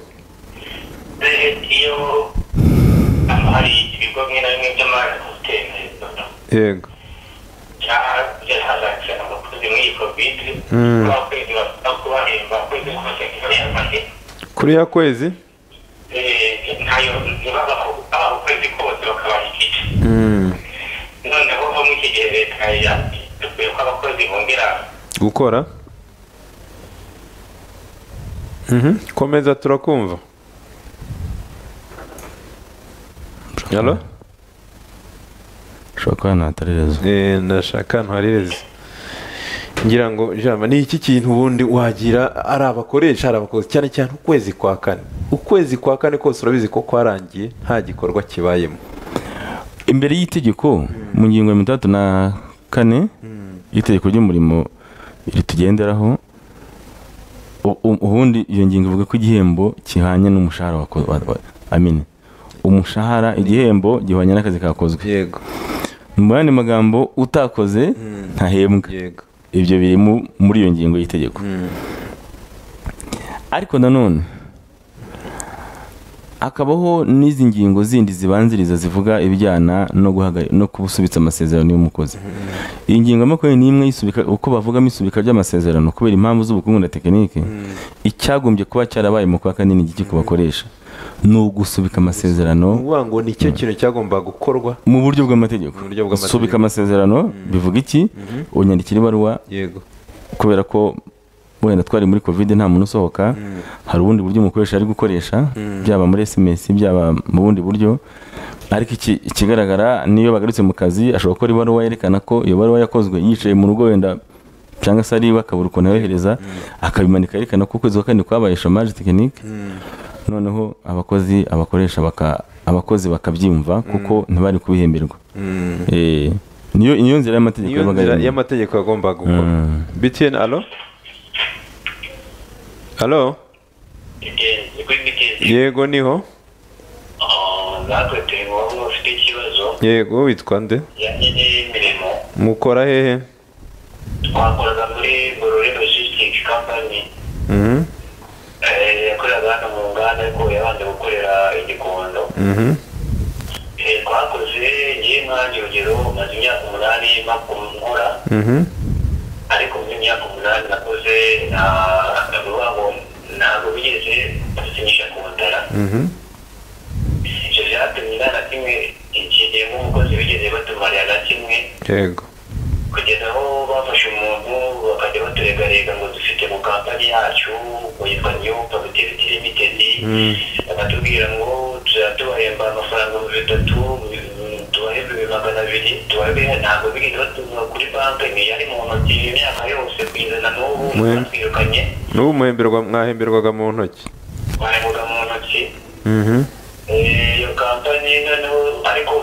iyo hari ibigo bimwe na bimwe by'amahanga hoteli yego cyangwa byahazaje abakozi abakozi muri covid n'abakozi basaba kubahemba kwezi kose ntibahembahe kuri ya kwezi ntayo ntibaba ukwezi kose bakabaha igice noneho ho muri iki gihe leta yateguye ko abakozi bongera gukora Mhm, komeza turakumva Halo? ushobora kuba ahantu hatari rezo Eh, ndashaka ahantu hari rezi ngira ngo jama ni iki kintu ubundi wagira ari abakoresha ari abakozi cyane cyane ukwezi kwa kane ukwezi kwa kane kose urabizi ko kwarangiye nta gikorwa kibayemo imbere y'itegeko mu ngingo ya mirongo itandatu na kane y'itegeko ry'umurimo ritugenderaho u- u- ubundi iyo ngingo ivuga ko igihembo gihanye n'umushahara wako- wa- wa- amine umushahara igihembo gihwanye n'akazi kakozwe yego mu yandi magambo utakoze ntahembwa yego ibyo biri mu- muri iyo ngingo y'itegeko ariko nanone hakabaho n'izi ngingo zindi zibanziriza zivuga ibijyana no guhaga- no gusubitsa amasezerano y'umukozi iyi ngingo ya makumyabiri n'imwe y'isubika- uko bavugamo isubika ry'amasezerano kubera impamvu z'ubukungu na tekinike icyagombye kuba cyarabaye mu kwa kane ni iki ku bakoresha ni ugusubika ni amasezerano ukuvuga ngo ni cyo kintu cyagombaga gukorwa mu buryo bw'amategeko Mu buryo bw'amategeko. subika amasezerano bivuga iki unyandikira ibaruwa yego kubera ko wenda twari muri covid nta muntu usohoka hari ubundi buryo umukoresha ari gukoresha byaba muri sms byaba mu bundi buryo ariko iki- ikigaragara niyo bagarutse mu kazi ashobora gukora ibaruwa yerekana ko iyo baruwa yakozwe yicaye mu rugo wenda cyangwa se ari iwe akabura ukuntu ayohereza akabimanika yerekana ko ukwezi kwa kane kwabaye chômage technique noneho abakozi abakoresha baka abakozi bakabyumva kuko ntibari kubihemberwa Eh, niyo niyo nzira y'amategeko niyo yabaga nzira irimo. y'amategeko yagombaga gukora Mm. btn alo alo ni kuri bitezi yego niho natwe turi mu bamwe bafite ikibazo yego witwa nde kijyanye n'imirimo mukora hehe twakoraga muri gorore logistic company Mhm, eh, yakoreraga hano mu nganda ariko yabanje gukorera igikondo mhm, Eh, twakoze ngiye mwanjye urugero maze imyaka umunani makora mhm, ariko muri iyo myaka umunani nakoze na ndavuga ngo ntabwo bigeze basinyisha ku ntara mhm. ibyo byatumye nta na kimwe iki gihe nk'umukozi bigeze batumarira na kimwe yego kugeza aho bafashe umuntu bakajya baturegarega ngo dufite mu kampani yacu ngo yitwa new capitalistic limited Mm. bakatubwira ngo tuzajya tubahemba amafaranga ibihumbi bitatu mm, tubahembe ibihumbi magana abiri tubahembe ntabwo bigeze batumwa kuri banki ni yari mu ntoki imyaka yose kugeza na n'ubu Mm. batwirukanye n'ubu muhemberwa mwahemberwaga mu ntoki bahemuga mu ntoki Mhm, Eh, iyo kampani noneho ariko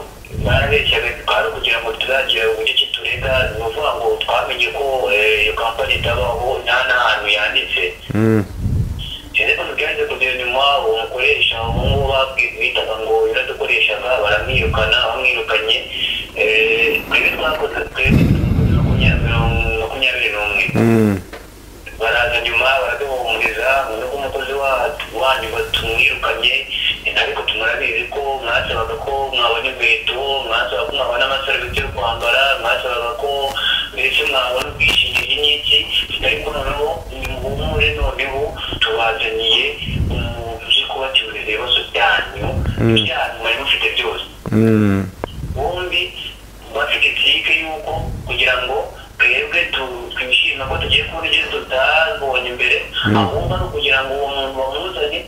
barabeshyaga twari kugira ngo tuzagira uburyo ki turega ni ukuvuga ngo twamenye ko eh, iyo kampani itabaho nta n'ahantu yanditse mhm, ariko byanze kugera nyuma uwo mukoresha umuhungu bitaga ngo yaradukoreshaga baramwirukana bamwirukanye Eh, twebwe twakoze twebwe makumyabiri makumyabiri n'umwe mhm. baraza nyuma baraduhumuriza nuko umukozi wa- wanyu batumwirukanye ariko tumurabizi ko mwasabaga ko mwabona inkweto mwasabaga ko mwabona amasarubeti yo kwambara mwasabaga ko mbese mwabona ubwishingizi n'iki ariko noneho nimuhumure noneho tubazaniye uburyo kubacyurira ibibazo byanyu Mm. byanyu mwari mufite byose Mm, bombi bafite itike y'uko kugira ngo twebwe tu- twishime ko tugiye kubona ibyo tutabonye mbere ahubwo ari ukugira ngo uwo muntu wamuzanye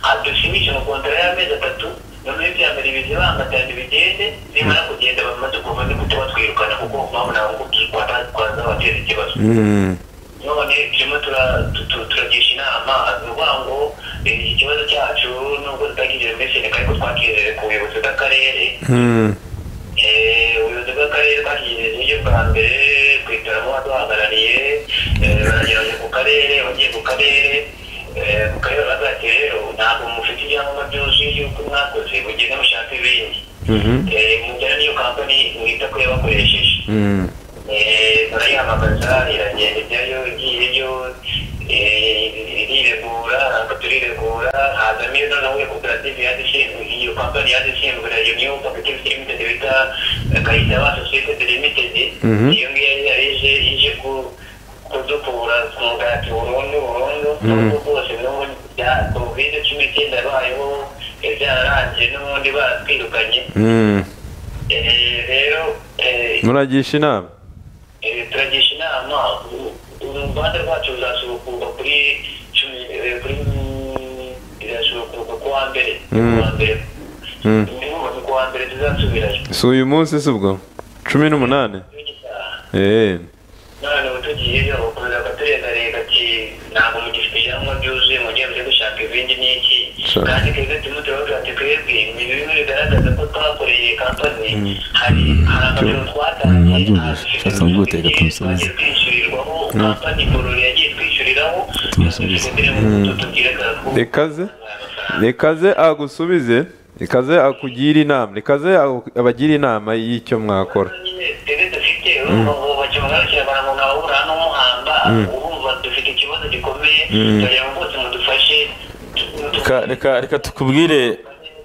adusimishe mu kontara y'amezi atatu noneho ibya mbere bize bangatanye bigende nimara kugenda bamaze kuva ni gute batwirukana kuko babonaga ngo twazabateza ikibazo mm. none turimo tura- tu- tu- turagisha inama ni ukuvuga ngo eh, iki kibazo cyacu nubwo tutagize meseneka ariko twakiherere ku buyobozi bw'akarere Mm, Eh, ubuyobozi bw'akarere bwashyikirijwe uburyo bwa mbere kwicaramo abaduhagarariye eh, baragerageje ku karere bagiye ku karere eh, ku karere baravuga bati rero ntabwo mufite ibyangombwa byose y'uko mwakoze mugende mushaka ibindi mhm, Eh, mujyane n'iyo kampani mwita ko yabakoresheje mm. Eh, barayihamagaza iragenda ijyayo igiye yo eh, iriregura ntabwo turiregura hazamo iyo noneho iyo koperative yaje ishinzwe iyo kampani yaje isimbura iyo niyo koperative limited bita kayitaba sosiyete limitedi Mhm. iyo ngiyo yari yaje ije ku kudukura ku mugati burundu burundu n'ubwo bwose n'ubundi bya kovide cumi n'icyenda yabayeho eh, byararangiye n'ubundi baratwirukanye Mm. Eh, rero eh, muragisha inama Eh, turagisha inama u- u- uruganda rwacu ruzasubukurwa kuri cumi eh, kuri rirasubukurwa ku wa mbere Mm. ku wa mbere Mm. Niho ku wa mbere tuzasubirayo si uyu munsi si ubwo cumi n'umunani Eh. none ubu tugiyeyo ukomeza akaturengarega ati ntabwo mugishyiramo byuzuye mugiye mujye gushaka ibindi n'iki Sure. kandi twebwe turimo turavuga ati twebwe ni bimwe bigaragaza ko twakoreye kampani hari hari amajoro Mm, twatangiye nabyumvise. Cyasa ngo uteka tumusubize. twishyurirwaho kampani ngororero yagiye twishyuriraho Tumusubize. tubwire ko ikaze ikaze agusubize ikaze akugire inama ikaze aku- abagire inama y'icyo mwakora twebwe dufite ubu bakimugaragira baramuntu abahura n'umuhamba urumva dufite ikibazo gikomeye kugira ngo bose mudufashe Reka- reka- reka tukubwire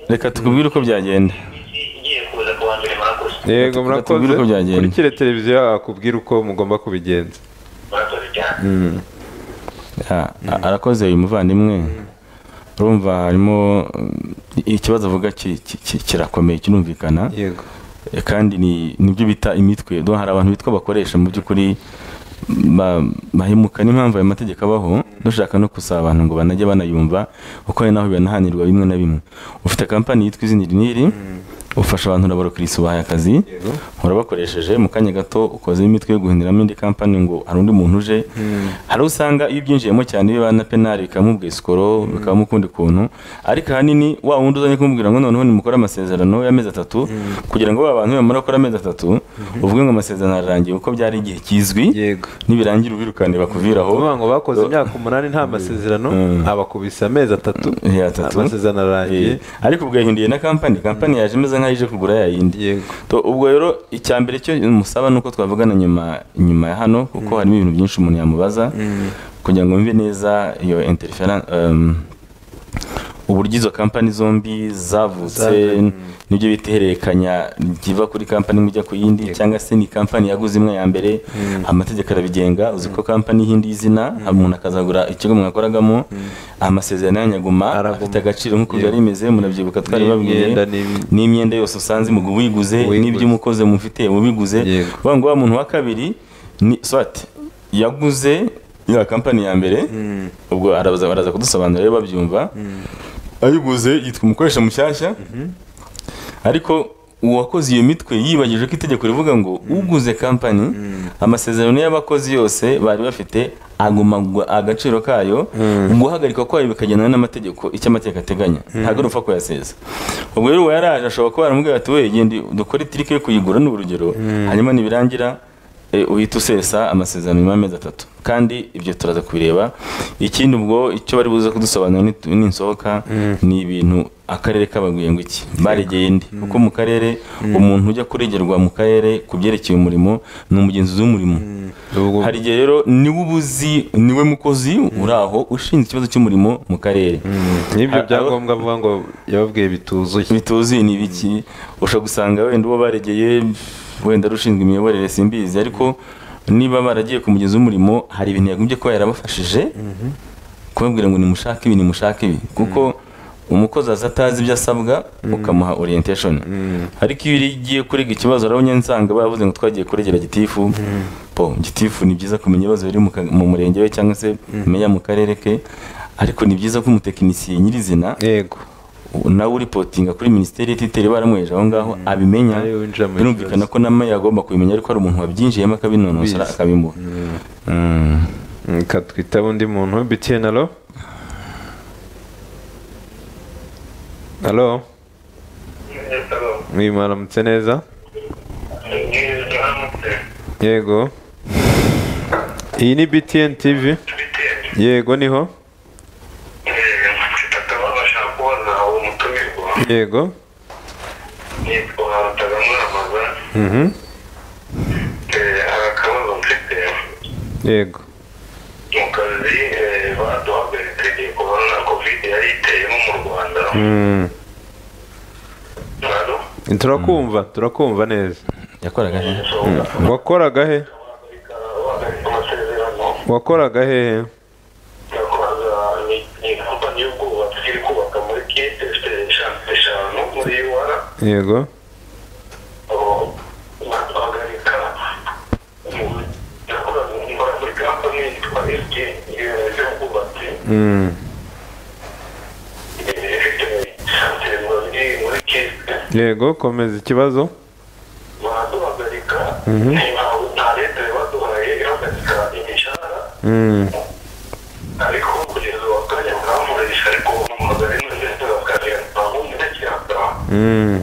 reka tukubwire uko byagenda igiye kuza ku wa mbere murakoze yego Gatubwire murakoze uko byagenda. kurikire televiziyo akubwira uko mugomba kubigenza murakoze cyane Ah, arakoze uyu muvandimwe urumva harimo mm, ikibazo avuga ki- ki- ki- kirakomeye kirumvikana yego Eh, kandi ni nibyo bita imitwe do hari abantu bitwa bakoresha mu by'ukuri ba- bahemuka n'impamvu ayo mategeko abaho dushaka no gusaba abantu ngo banajye banayumva kuko hari n'aho banahanirwa bimwe na bimwe ufite kampani yitwa izina iri n'iri ufasha abantu urabarokirisi ubahaye akazi urabakoresheje mu kanya gato ukoze imitwe yo guhinduramo indi kampani ngo hari undi muntu uje hari uwo usanga iyo ubyinjiyemo cyane biba na penali bikamubwa isikoro bikabamo ukundi kuntu ariko ahanini wa wundi uzanye kumubwira ngo noneho nimukore amasezerano y'amezi atatu kugira ngo ba bantu bamara gukora amezi atatu uvuge ngo amasezerano ararangiye kuko byari igihe kizwi yego nibirangira ubirukane bakuviraho uvuga ngo bakoze imyaka umunani nta masezerano abakubise amezi atatu Eh, atatu. amasezerano arangiye Eh, ariko ubwo yahinduye na kampani kampani yaje imeze nk'aho ije kugura yayindi yego To, ubwo rero icya mbere cyo musaba ni uko twavugana nyuma nyuma ya hano kuko harimo ibintu byinshi umuntu yamubaza kugira ngo mve neza iyo interference um, uburyo izo kampani zombi zavutse Zavuye, nibyo bita ihererekanya riva kuri kampani imwe ijya ku yindi cyangwa se ni kampani yaguze imwe ya mbere amategeko arabigenga uzi ko kampani y'indi y'izina umuntu akazagura ikigo mwakoragamo amasezerano yanyaguma Araguma. afite agaciro nk'uko byari Yego. bimeze murabyibuka twari babwiye n'imyenda n'ibi- n'imyenda yose usanze mu wiguze Wiguze. n'ibyo umukozi mufite mubiguze Yego. bavuga ngo wa muntu wa kabiri ni swati yaguze ya kampani ya mbere ubwo araza baraza kudusobanurira rero babyumva ayiguze yitwa umukoresha mushyashya ariko uwakoze iyo mitwe yibagije ko itegeko rivuga ngo uguze kampani amasezerano y'abakozi yose bari bafite aguma gu- agaciro kayo guhagarikwa kwayo bikagendana n'amategeko icyo amategeko ateganya ntabwo ari upfa kuyaseza ubwo rero uwo yaraje ashobora kuba yaramubwira ati we genda dukore itirike yo kuyigura ni urugero hanyuma nibirangira eh, uhita usesa amasezerano nyuma y'amezi atatu kandi ibyo turaza kubireba ikindi ubwo icyo bari buze kudusobanurira nitu- ninsohoka ni ibintu akarere kabaguye ngo iki baregeye ndi kuko mu karere umuntu ujya kuregerwa mu karere ku byerekeye umurimo ni umugenzuzi w'umurimo ubwo hari igihe rero niwe ubuzi niwe mukozi uri aho ushinzwe ikibazo cy'umurimo mu karere n'ibyo Abo- byangombwa avuga ngo yababwiye bituzuye bituzuye ni ibiki ushobora gusanga wenda uwo baregeye wenda ari ushinzwe imiyoborere simbizi ariko niba baragiye ku mugezi w'umurimo hari ibintu yagombye kuba yarabafashije kubabwira ngo nimushake ibi nimushake ibi kuko umukozi aza atazi ibyo asabwa ukamuha orientation ariko iyo ugiye kurega ikibazo urabona nsanga baravuze ngo twagiye kuregera gitifu po gitifu ni byiza kumenya ibibazo biri mu ka- mu murenge we cyangwa se meya mu karere ke ariko ni byiza ko umutekinisiye nyirizina yego nawe uripotinga kuri minisiteri y'ititeri baramweje aho ngaho abimenya Ariwe winjira mu birumvikana kibazo. ko na meya agomba kubimenya ariko hari umuntu wabyinjiyemo akabinonosora Ubizi. akabimuha Mm. reka twitabe undi muntu btn alo alo uyu mwaramutse neza yego iyi ni btn tv yego niho tutabasha kubona uwo mutumirwa yego nitwa tagamwamaza mhm, hari akabazo mfite yego mu kazi eh, baduhagarika igihe korona kovide yari iteyemo mu rwanda Mm, Halo? turakumva turakumva neza yakoraga he? So, wakoraga he bahagarika- bahagarika amasezerano wakoraga hehe yakoraga ni- ni kampani y'ubwubatsi iri kubaka muri kite ifite eshanu eshanu muri yuwara yego bahagarika yakoraga ikora muri kampani yitwa ft y'ubwubatsi Mm. Eh, ifite santere muri muri kite yego komeza ikibazo baraduhagarika nta- nta leta yabaduhaye ihagarika imishahara Mm. ariko kugeza ubu akanya bwamurisha ariko umugore n'undi bakagenda bumva cyangwa Mm.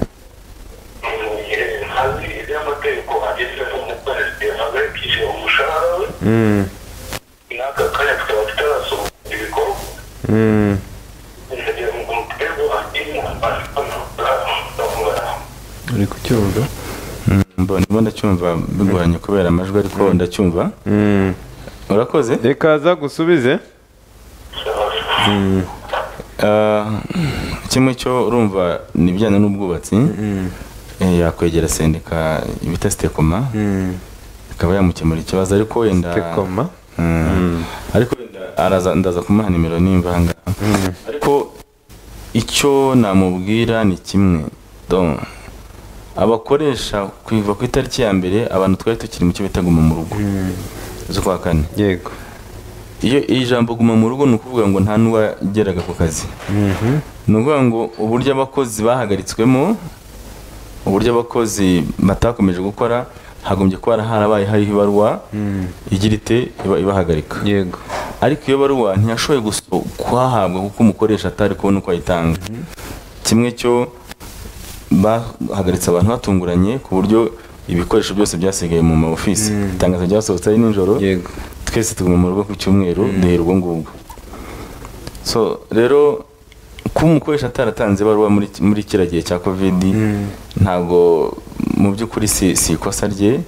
ntazi iby'amategeko agezeho umukoresha yahagarikije umushahara we Mm. n'aka kanya tukaba tutarasohoza ibikorwa Mm. kugira ngo umutego agire amafaranga uri kucyumva Mbo- ndimo ndacyumva bigoranye kubera amajwi ariko ndacyumva Mm. urakoze rekaza gusubize Ah, kimwe cyo urumva ni ibijyanye n'ubwubatsi Eh, yakwegera sendika bita sitekoma ikaba yamukemura ikibazo ariko wenda tekoma Mm. ariko wenda araza ndaza kumuha nimero nimba aha ngaha ariko icyo namubwira ni kimwe Don, abakoresha kuva ku itariki ya mbere abantu twari tukiri mu cyo bita guma mu rugo z'ukwa kane yego iyo iri jambo guma mu rugo ni ukuvuga ngo nta n'uwageraga ku kazi ni ukuvuga ngo uburyo abakozi bahagaritswemo uburyo abakozi batakomeje gukora hagombye kuba harabaye hariho ibaruwa igira ite iba- ibahagarika yego ariko iyo baruwa ntiyashoboye guso- kuhahabwa kuko umukoresha atari kubona uko ayitanga kimwe cyo bahagaritse abantu batunguranye ku buryo ibikoresho byose byasigaye mu ma ofisi itangazo ryasohotse ari nijoro yego twese tuguma mu rugo ku cyumweru duhera ubwo ngubwo so rero kuba umukoresha ataratanze ibaruwa muri, muri kiriya gihe cya kovidi ntabwo mu by'ukuri si, si ikosa rye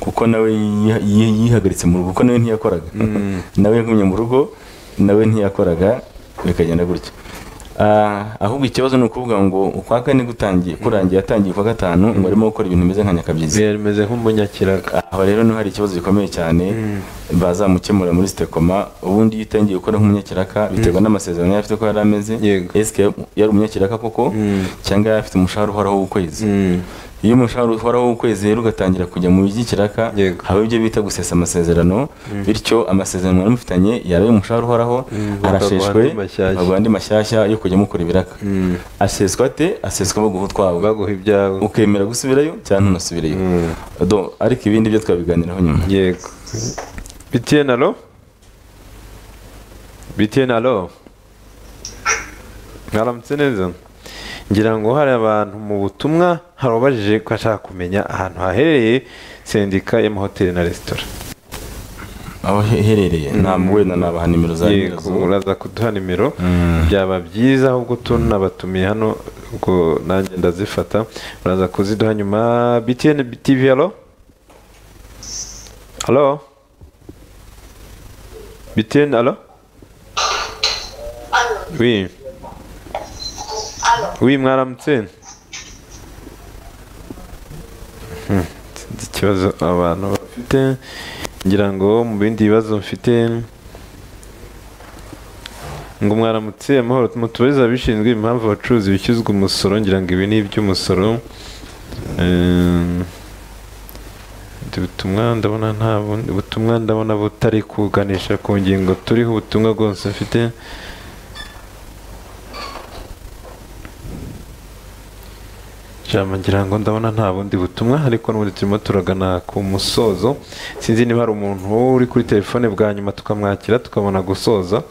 kuko nawe yiha- yi- yihagaritse mu rugo kuko nawe ntiyakoraga nawe yagumye mu rugo nawe ntiyakoraga bikagenda gutyo Ah, ahubwo ikibazo ni ukuvuga ngo ukwa kane gutangiye kurangiye yatangiye ukwa gatanu ngo arimo gukora ibintu bimeze nka nyakabyizi yari imeze nk'umunyakiraga aho rero niho hari ikibazo gikomeye cyane bazamukemura muri sitekoma ubundi iyo utangiye gukora nk'umunyakiraka biterwa n'amasezerano yari afite ko yari ameze Yego. esike yari umunyakiraka koko cyangwa yari afite umushahara uhoraho w'ukwezi iyo umushahara uhoraho w'ukwezi rero ugatangira kujya mu by'ikiraka Yego. haba ibyo bita gusesa amasezerano bityo amasezerano mwari mufitanye yari umushahara uhoraho arasheshwe bakaguha andi mashyashya. bakaguha andi mashyashya yo kujya mukora ibiraka aseswa ate aseswa baguha utwawe baguha ibyawe ukemera gusubirayo cyangwa ntunasubireyo Do- ariko ibindi byo twabiganiraho nyuma yego bitiye na lo bitiye na lo mwaramutse neza ngira ngo hari abantu mu butumwa hari ubajije ko ashaka kumenya ahantu haherereye sendika y'amahoteli na resitora aho he- iherereye ntabwo wenda nabaha nimero za Yego, nyirazo uraza kuduha nimero byaba byiza ahubwo tunabatumiye hano ubwo nanjye ndazifata uraza kuziduha nyuma btn tv halo halo btn halo wi wi mwaramutse Hmm, sinzi ikibazo abantu bafite ngira ngo mu bindi bibazo mfite ngo mwaramutse amahoro mutubariza abishinzwe impamvu abacuruzi bishyuzwa umusoro ngira ngo ibi ni iby'umusoro Ehm, ubundi butumwa ndabona nta bundi butumwa ndabona butari kuganisha ku ngingo turiho ubutumwa bwose mfite Jambo ngira ngo ndabona nta bundi butumwa ariko n'ubundi turimo turagana ku musozo sinzi niba hari umuntu uri kuri telefone bwa nyuma tukamwakira tukabona gusoza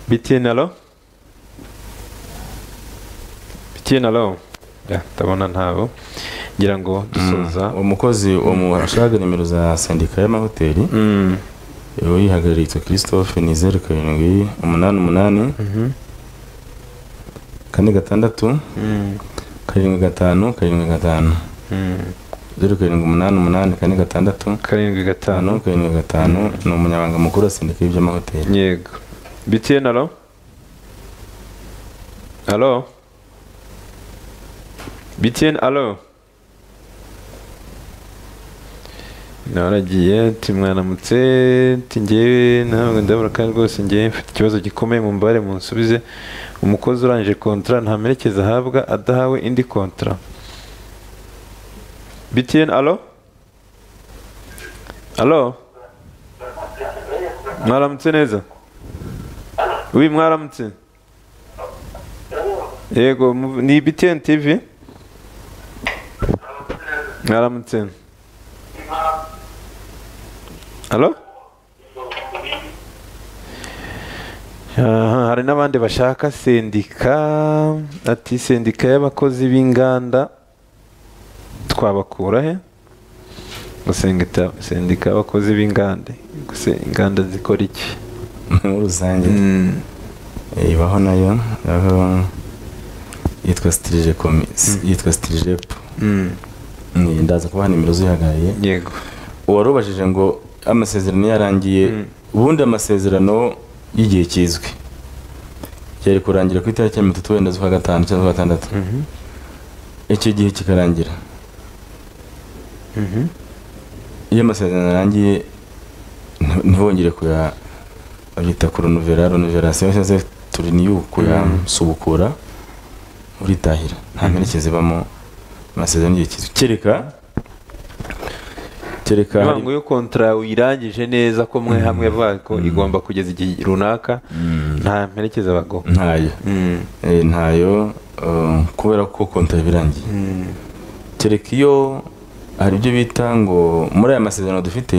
BTN alo BTN alo ya ndabona ntabo ngira ngo dusoza umukozi umushaka nimero za sendika y'amahoteli Mm, uwo yihagaritse christophe ni zeru karindwi umunani umunani kane gatandatu mm, karindwi gatanu karindwi gatanu mm. zeru karindwi umunani umunani kane gatandatu karindwi gatanu gatanu karindwi gatanu ni umunyamabanga mukuru wa sendika y'iby'amahoteli yego BTN alo alo BTN alo naragiye ati mwanamutse ati ngewe ntabwo ndabura kandi rwose ngewe mfite ikibazo gikomeye mu mbare munsubize umukozi urangije kontara nta merekeza ahabwa adahawe indi kontara btn alo alo mwaramutse neza wi mwaramutse yego mu- ni btn tv mwaramutse Halo? Aha, hari n'abandi bashaka sendika ati sendika y'abakozi b'inganda twabakura he gusenga sendika y'abakozi b'inganda gusa inganda zikora iki muri rusange ibaho nayo aho yitwa sitirije komi yitwa sitirijepu ndaza kubaha nimero zihagarariye yego uwarubajije ngo amasezerano iyo yarangiye ubundi amasezerano y'igihe kizwi yari kurangira ku itariki ya mirongo itatu wenda z'ukwa gatanu cyangwa z'ukwa gatandatu icyo gihe kikarangira iyo amasezerano arangiye nti- ntibongere kuya abyita kuronuvera renoverasiyo cyangwa se turiniyu kuyasubukura uritahira nta mperekeza ibamo amasezerano y'igihe kizwi kereka kereka hari- intango yo kontara uyirangije neza ko mwe hamwe bako igomba kugeza igihe runaka nta mperekeza bago ntayo Eh, ntayo eh, kubera ko konta iba irangiye kereka iyo hari ibyo bita ngo muri aya masezerano dufite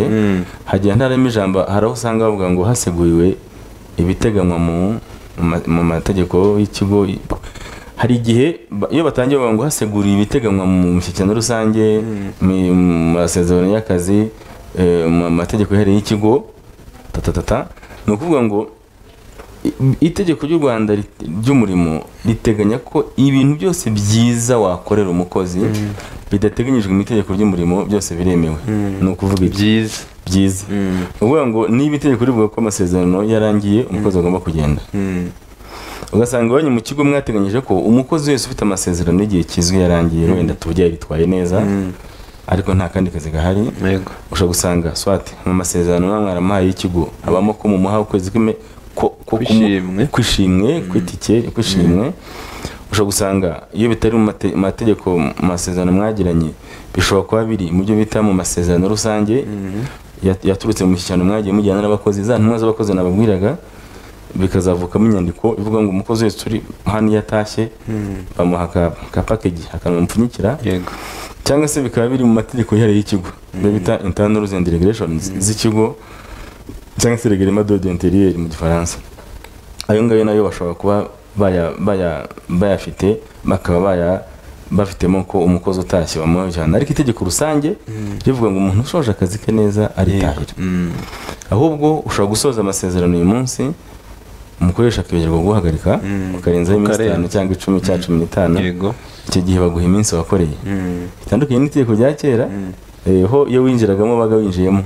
hagiye ntarimo ijambo hari aho usanga bavuga ngo haseguriwe ibiteganywa mu mu ma- mu mategeko y'ikigo hari igihe ba- iyo batangiye bavuga ngo haseguriwe ibiteganywa mu mishyikirano rusange mi- mu masezerano y'akazi eh, mu mategeko yihariye y'ikigo tatatata ni ukuvuga ngo I- itegeko ry'u rwanda rit- ry'umurimo riteganya ko ibintu byose byiza wakorera umukozi bidateganyijwe mu itegeko ry'umurimo byose biremewe ni ukuvuga ibyi- byiza byiza ni ukuvuga ngo niba itegeko rivuga ko amasezerano yarangiye umukozi agomba kugenda ugasanga iwanyu mu kigo mwateganyije ko umukozi wese ufite amasezerano y'igihe kizwi yarangiye wenda tuvuge yaritwaye neza ariko nta kandi kazi gahari yego ushobora gusanga swati mu masezerano namwe mwaramuhaye y'ikigo habamo ko mumuha ukwezi kw'ime ko- ko- Kw'ishimwe. kw'ishimwe kw'itike kw'ishimwe ushobora gusanga iyo bitari mu mate- mu mategeko mu masezerano mwagiranye bishobora kuba biri mu byo bita mu masezerano rusange yat- yaturutse mu mishyikirano mwagiye mujyana n'abakozi za ntumwa z'abakozi nababwiraga bikazavukamo inyandiko ivuga ngo umukozi wese uri hano iyo atashye bamuha aka- aka package akantu bamupfunyikira yego cyangwa se bikaba biri mu mategeko yihariye y'ikigo ibyo bita internal rules and regulations z'ikigo cyangwa se reglement d'ordre intérieur mu gifaransa ayo ngayo nayo bashobora kuba baya- baya- bayafite bakaba baya bafitemo ko umukozi utashye bamujyana ariko itegeko rusange rivuga ngo umuntu ushoje akazi ke neza aritahira ahubwo ushobora gusoza amasezerano uyu munsi umukoresha akibagerwa guhagarika ukarenzaho iminsi Ukarenza. itanu cyangwa icumi cyangwa cumi n'itanu yego icyo gihe baguha iminsi wakoreye bitandukanye n'itegeko rya kera eh, ho iyo winjiragamo baga winjiyemo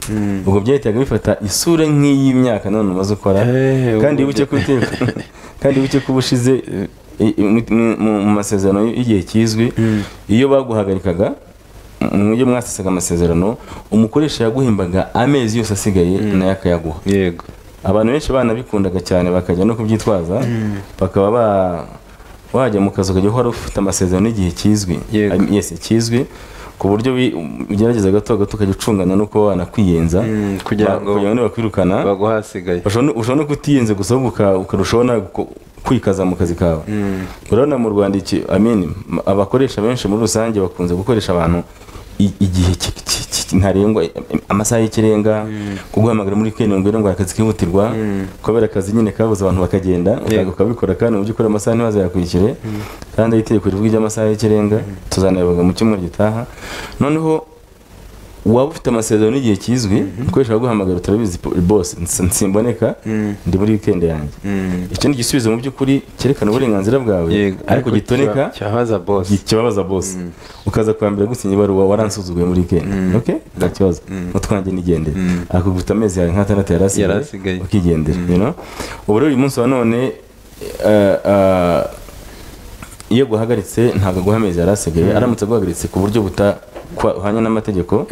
ubwo byahitaga bifata isura nk'iy'imyaka none umaze ukora Eh, kandi ubu- wibuke ko iteka kandi wibuke ko uba ushize eh, i- mu- mu- mu masezerano y'igihe kizwi iyo baguhagarikaga mu byo mwasesaga amasezerano umukoresha yaguhembaga amezi yose asigaye nayo akayaguha yego abantu benshi banabikundaga cyane bakajya no kubyitwaza bakaba ba wajya mu kazi ukajya uhora ufite amasezerano y'igihe kizwi Yego. Am- yes kizwi ku buryo wi- ugerageza gato gato ukajya ucungana no kuba wanakwiyenza Mm, kugira Ba- ngo kugira ngo bakwirukana baguha ahasigaye ushobora no- ushobora no kutiyenze gusa ahubwo uka- ukarushaho nawe guko- kwikaza mu kazi kawe urabona mu rwanda iki amini m- abakoresha benshi muri rusange bakunze gukoresha abantu i- igihe ki- ki- ki- ntarengwa i- amasaha y'ikirenga kuguhamagara muri weekend ngo ugire ngo akazi kihutirwa kubera akazi nyine kabuze abantu bakagenda ukaza Yego. ukabikora kandi mu by'ukuri amasaha ntibazayakurikire kandi aho itegeko rivuga iby'amasaha y'ikirenga tuzanabivuga mu cyumweru gitaha noneho waba ufite amasezerano y'igihe kizwi ukoresha guhamagara turabizi po- boss nsi- nsimboneka ndi muri weekend yanjye icyo ni igisubizo mu by'ukuri cyerekana uburenganzira bwawe yego ariko gitoneka cyabaza boss kibabaza boss ukaza kwambira gusinya ibaruwa waransuzugumye muri weekend okay nta kibazo mutwanjye nigendere akaguta amezi yawe nk'atandatu Yari yarasigaye asigaye. ukigendera you know ubu rero uyu munsi wa none eh, eh, iyo guhagaritse ntabwo aguha amezi yari asigaye aramutse aguhagaritse ku buryo buta hanya n'amategeko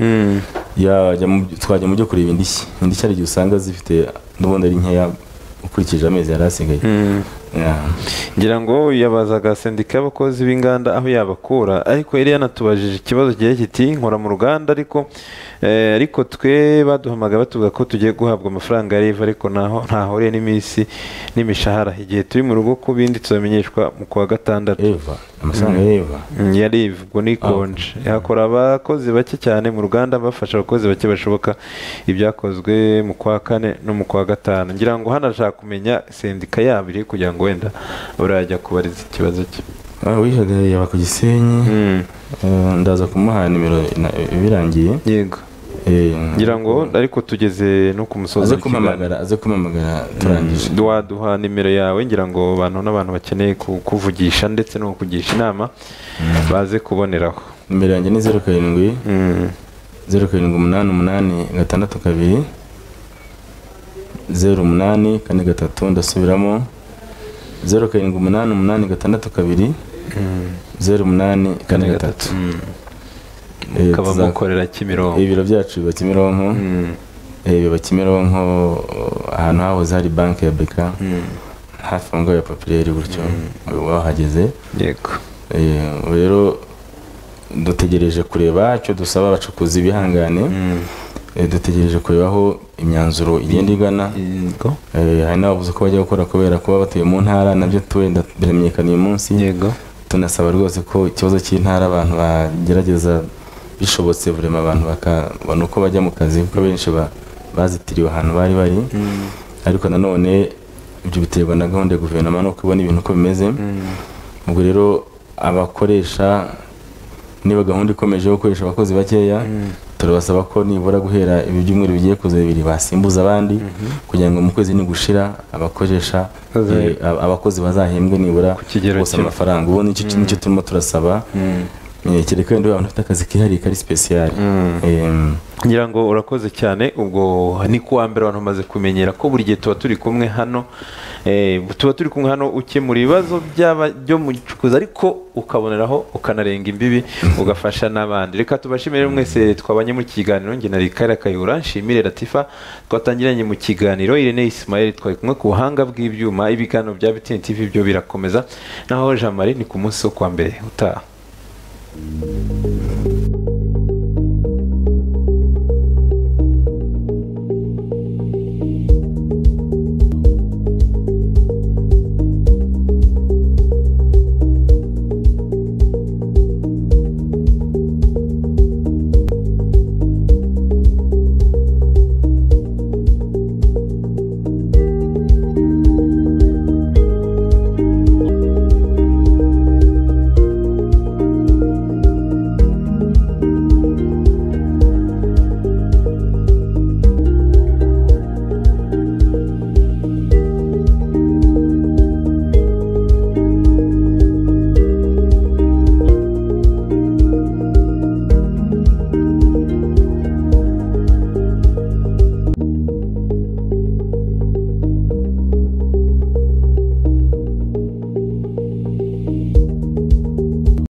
yajya mu byo- twajya mu byo kureba indishyi indishyi hari igihe usanga zifite n'ubundi ari nkeya ukurikije amezi yari asigaye Yeah. ngira ngo yabazaga sendika y'abakozi b'inganda aho yabakura ariko yari yanatubajije ikibazo kigiye kiti nkora mu ruganda ariko eh, ariko twe baduhamagaye batubwira ko tugiye guhabwa amafaranga ya riva ariko ntaho ntahuriye n'iminsi n'imishahara igihe turi mu rugo ku bindi tuzamenyeshwa mu kwa gatandatu eva amafaranga ya eva Mm, ya riva ubwo ni konje hakora abakozi bake cyane mu ruganda bafasha abakozi bake bashoboka ibyakozwe mu kwa kane no mu kwa gatanu ngira ngo hano ashaka kumenya sendika yabo iri kugira ngo wenda burajya kubariza ikibazo cye Ah, wihagarariye aba ku gisenyi Eh, ndaza kumuha nimero na- birangiye yego Eh, ngira ngo ariko tugeze no ku musozi aze w'ikiganiro. kumpamagara aze kumpamagara turangije waduha nimero yawe ngira ngo abantu n'abantu bakeneye kukuvugisha ndetse no kukugisha inama baze kuboneraho nimero yanjye ni zeru karindwi Mm. zeru karindwi umunani umunani gatandatu kabiri zeru umunani kane gatatu ndasubiramo zeru karindwi umunani umunani gatandatu kabiri zeru umunani kane gatatu Eh, mukaba tuza- mukorera kimironko ibiro byacu biba kimironko Eh, biba kimironko ahantu hahoze hari banki ya beka hafi aho ngaho ya papiliyeri gutyo wahageze yego Eh, rero dutegereje kureba icyo dusaba abacukuzi bihangane Eh, dutegereje kureba aho imyanzuro igenda igana yego Eh, hari n'ababuze ko bajya gukora kubera kuba batuye mu ntara nabyo tuwenda biramenyekana uyu munsi yego tunasaba rwose ko ikibazo cy'intara abantu bagerageza bishobotse burema abantu bakabona uko bajya mu kazi kuko benshi ba- bazitiriwe ahantu bari bari ariko nanone ibyo biterwa na gahunda ya guverinoma nuko ibona ibintu uko bimeze ubwo rero abakoresha niba gahunda ikomeje yo gukoresha abakozi bakeya turabasaba ko nibura guhera ibi byumweru bigiye kuza bibiri basimbuza abandi kugira ngo mu kwezi nigushira abakoresha Bazahe- eh, ab- abakozi bazahembwe nibura kigero bose kimwe. amafaranga ubu nicyo nicyo turimo turasaba Eh, kereka wenda abantu bafite akazi kihariye kari sipesiyari ngira ngo urakoze cyane ubwo ni ku wa mbere abantu bamaze kumenyera ko buri gihe tuba turi kumwe hano eh, tuba turi kumwe hano ukemura ibibazo by'aba- byo mu gicukuzi ariko ukaboneraho ukanarenga imbibi ugafasha n'abandi reka tubashimire mwese twabanye mu kiganiro njye na rikari akayura nshimire latifa twatangiranye mu kiganiro irene isimayeli twari kumwe ku buhanga bw'ibyuma ibiganiro bya bitini tv byo birakomeza naho jean marie ni ku munsi wo kwa mbere utaha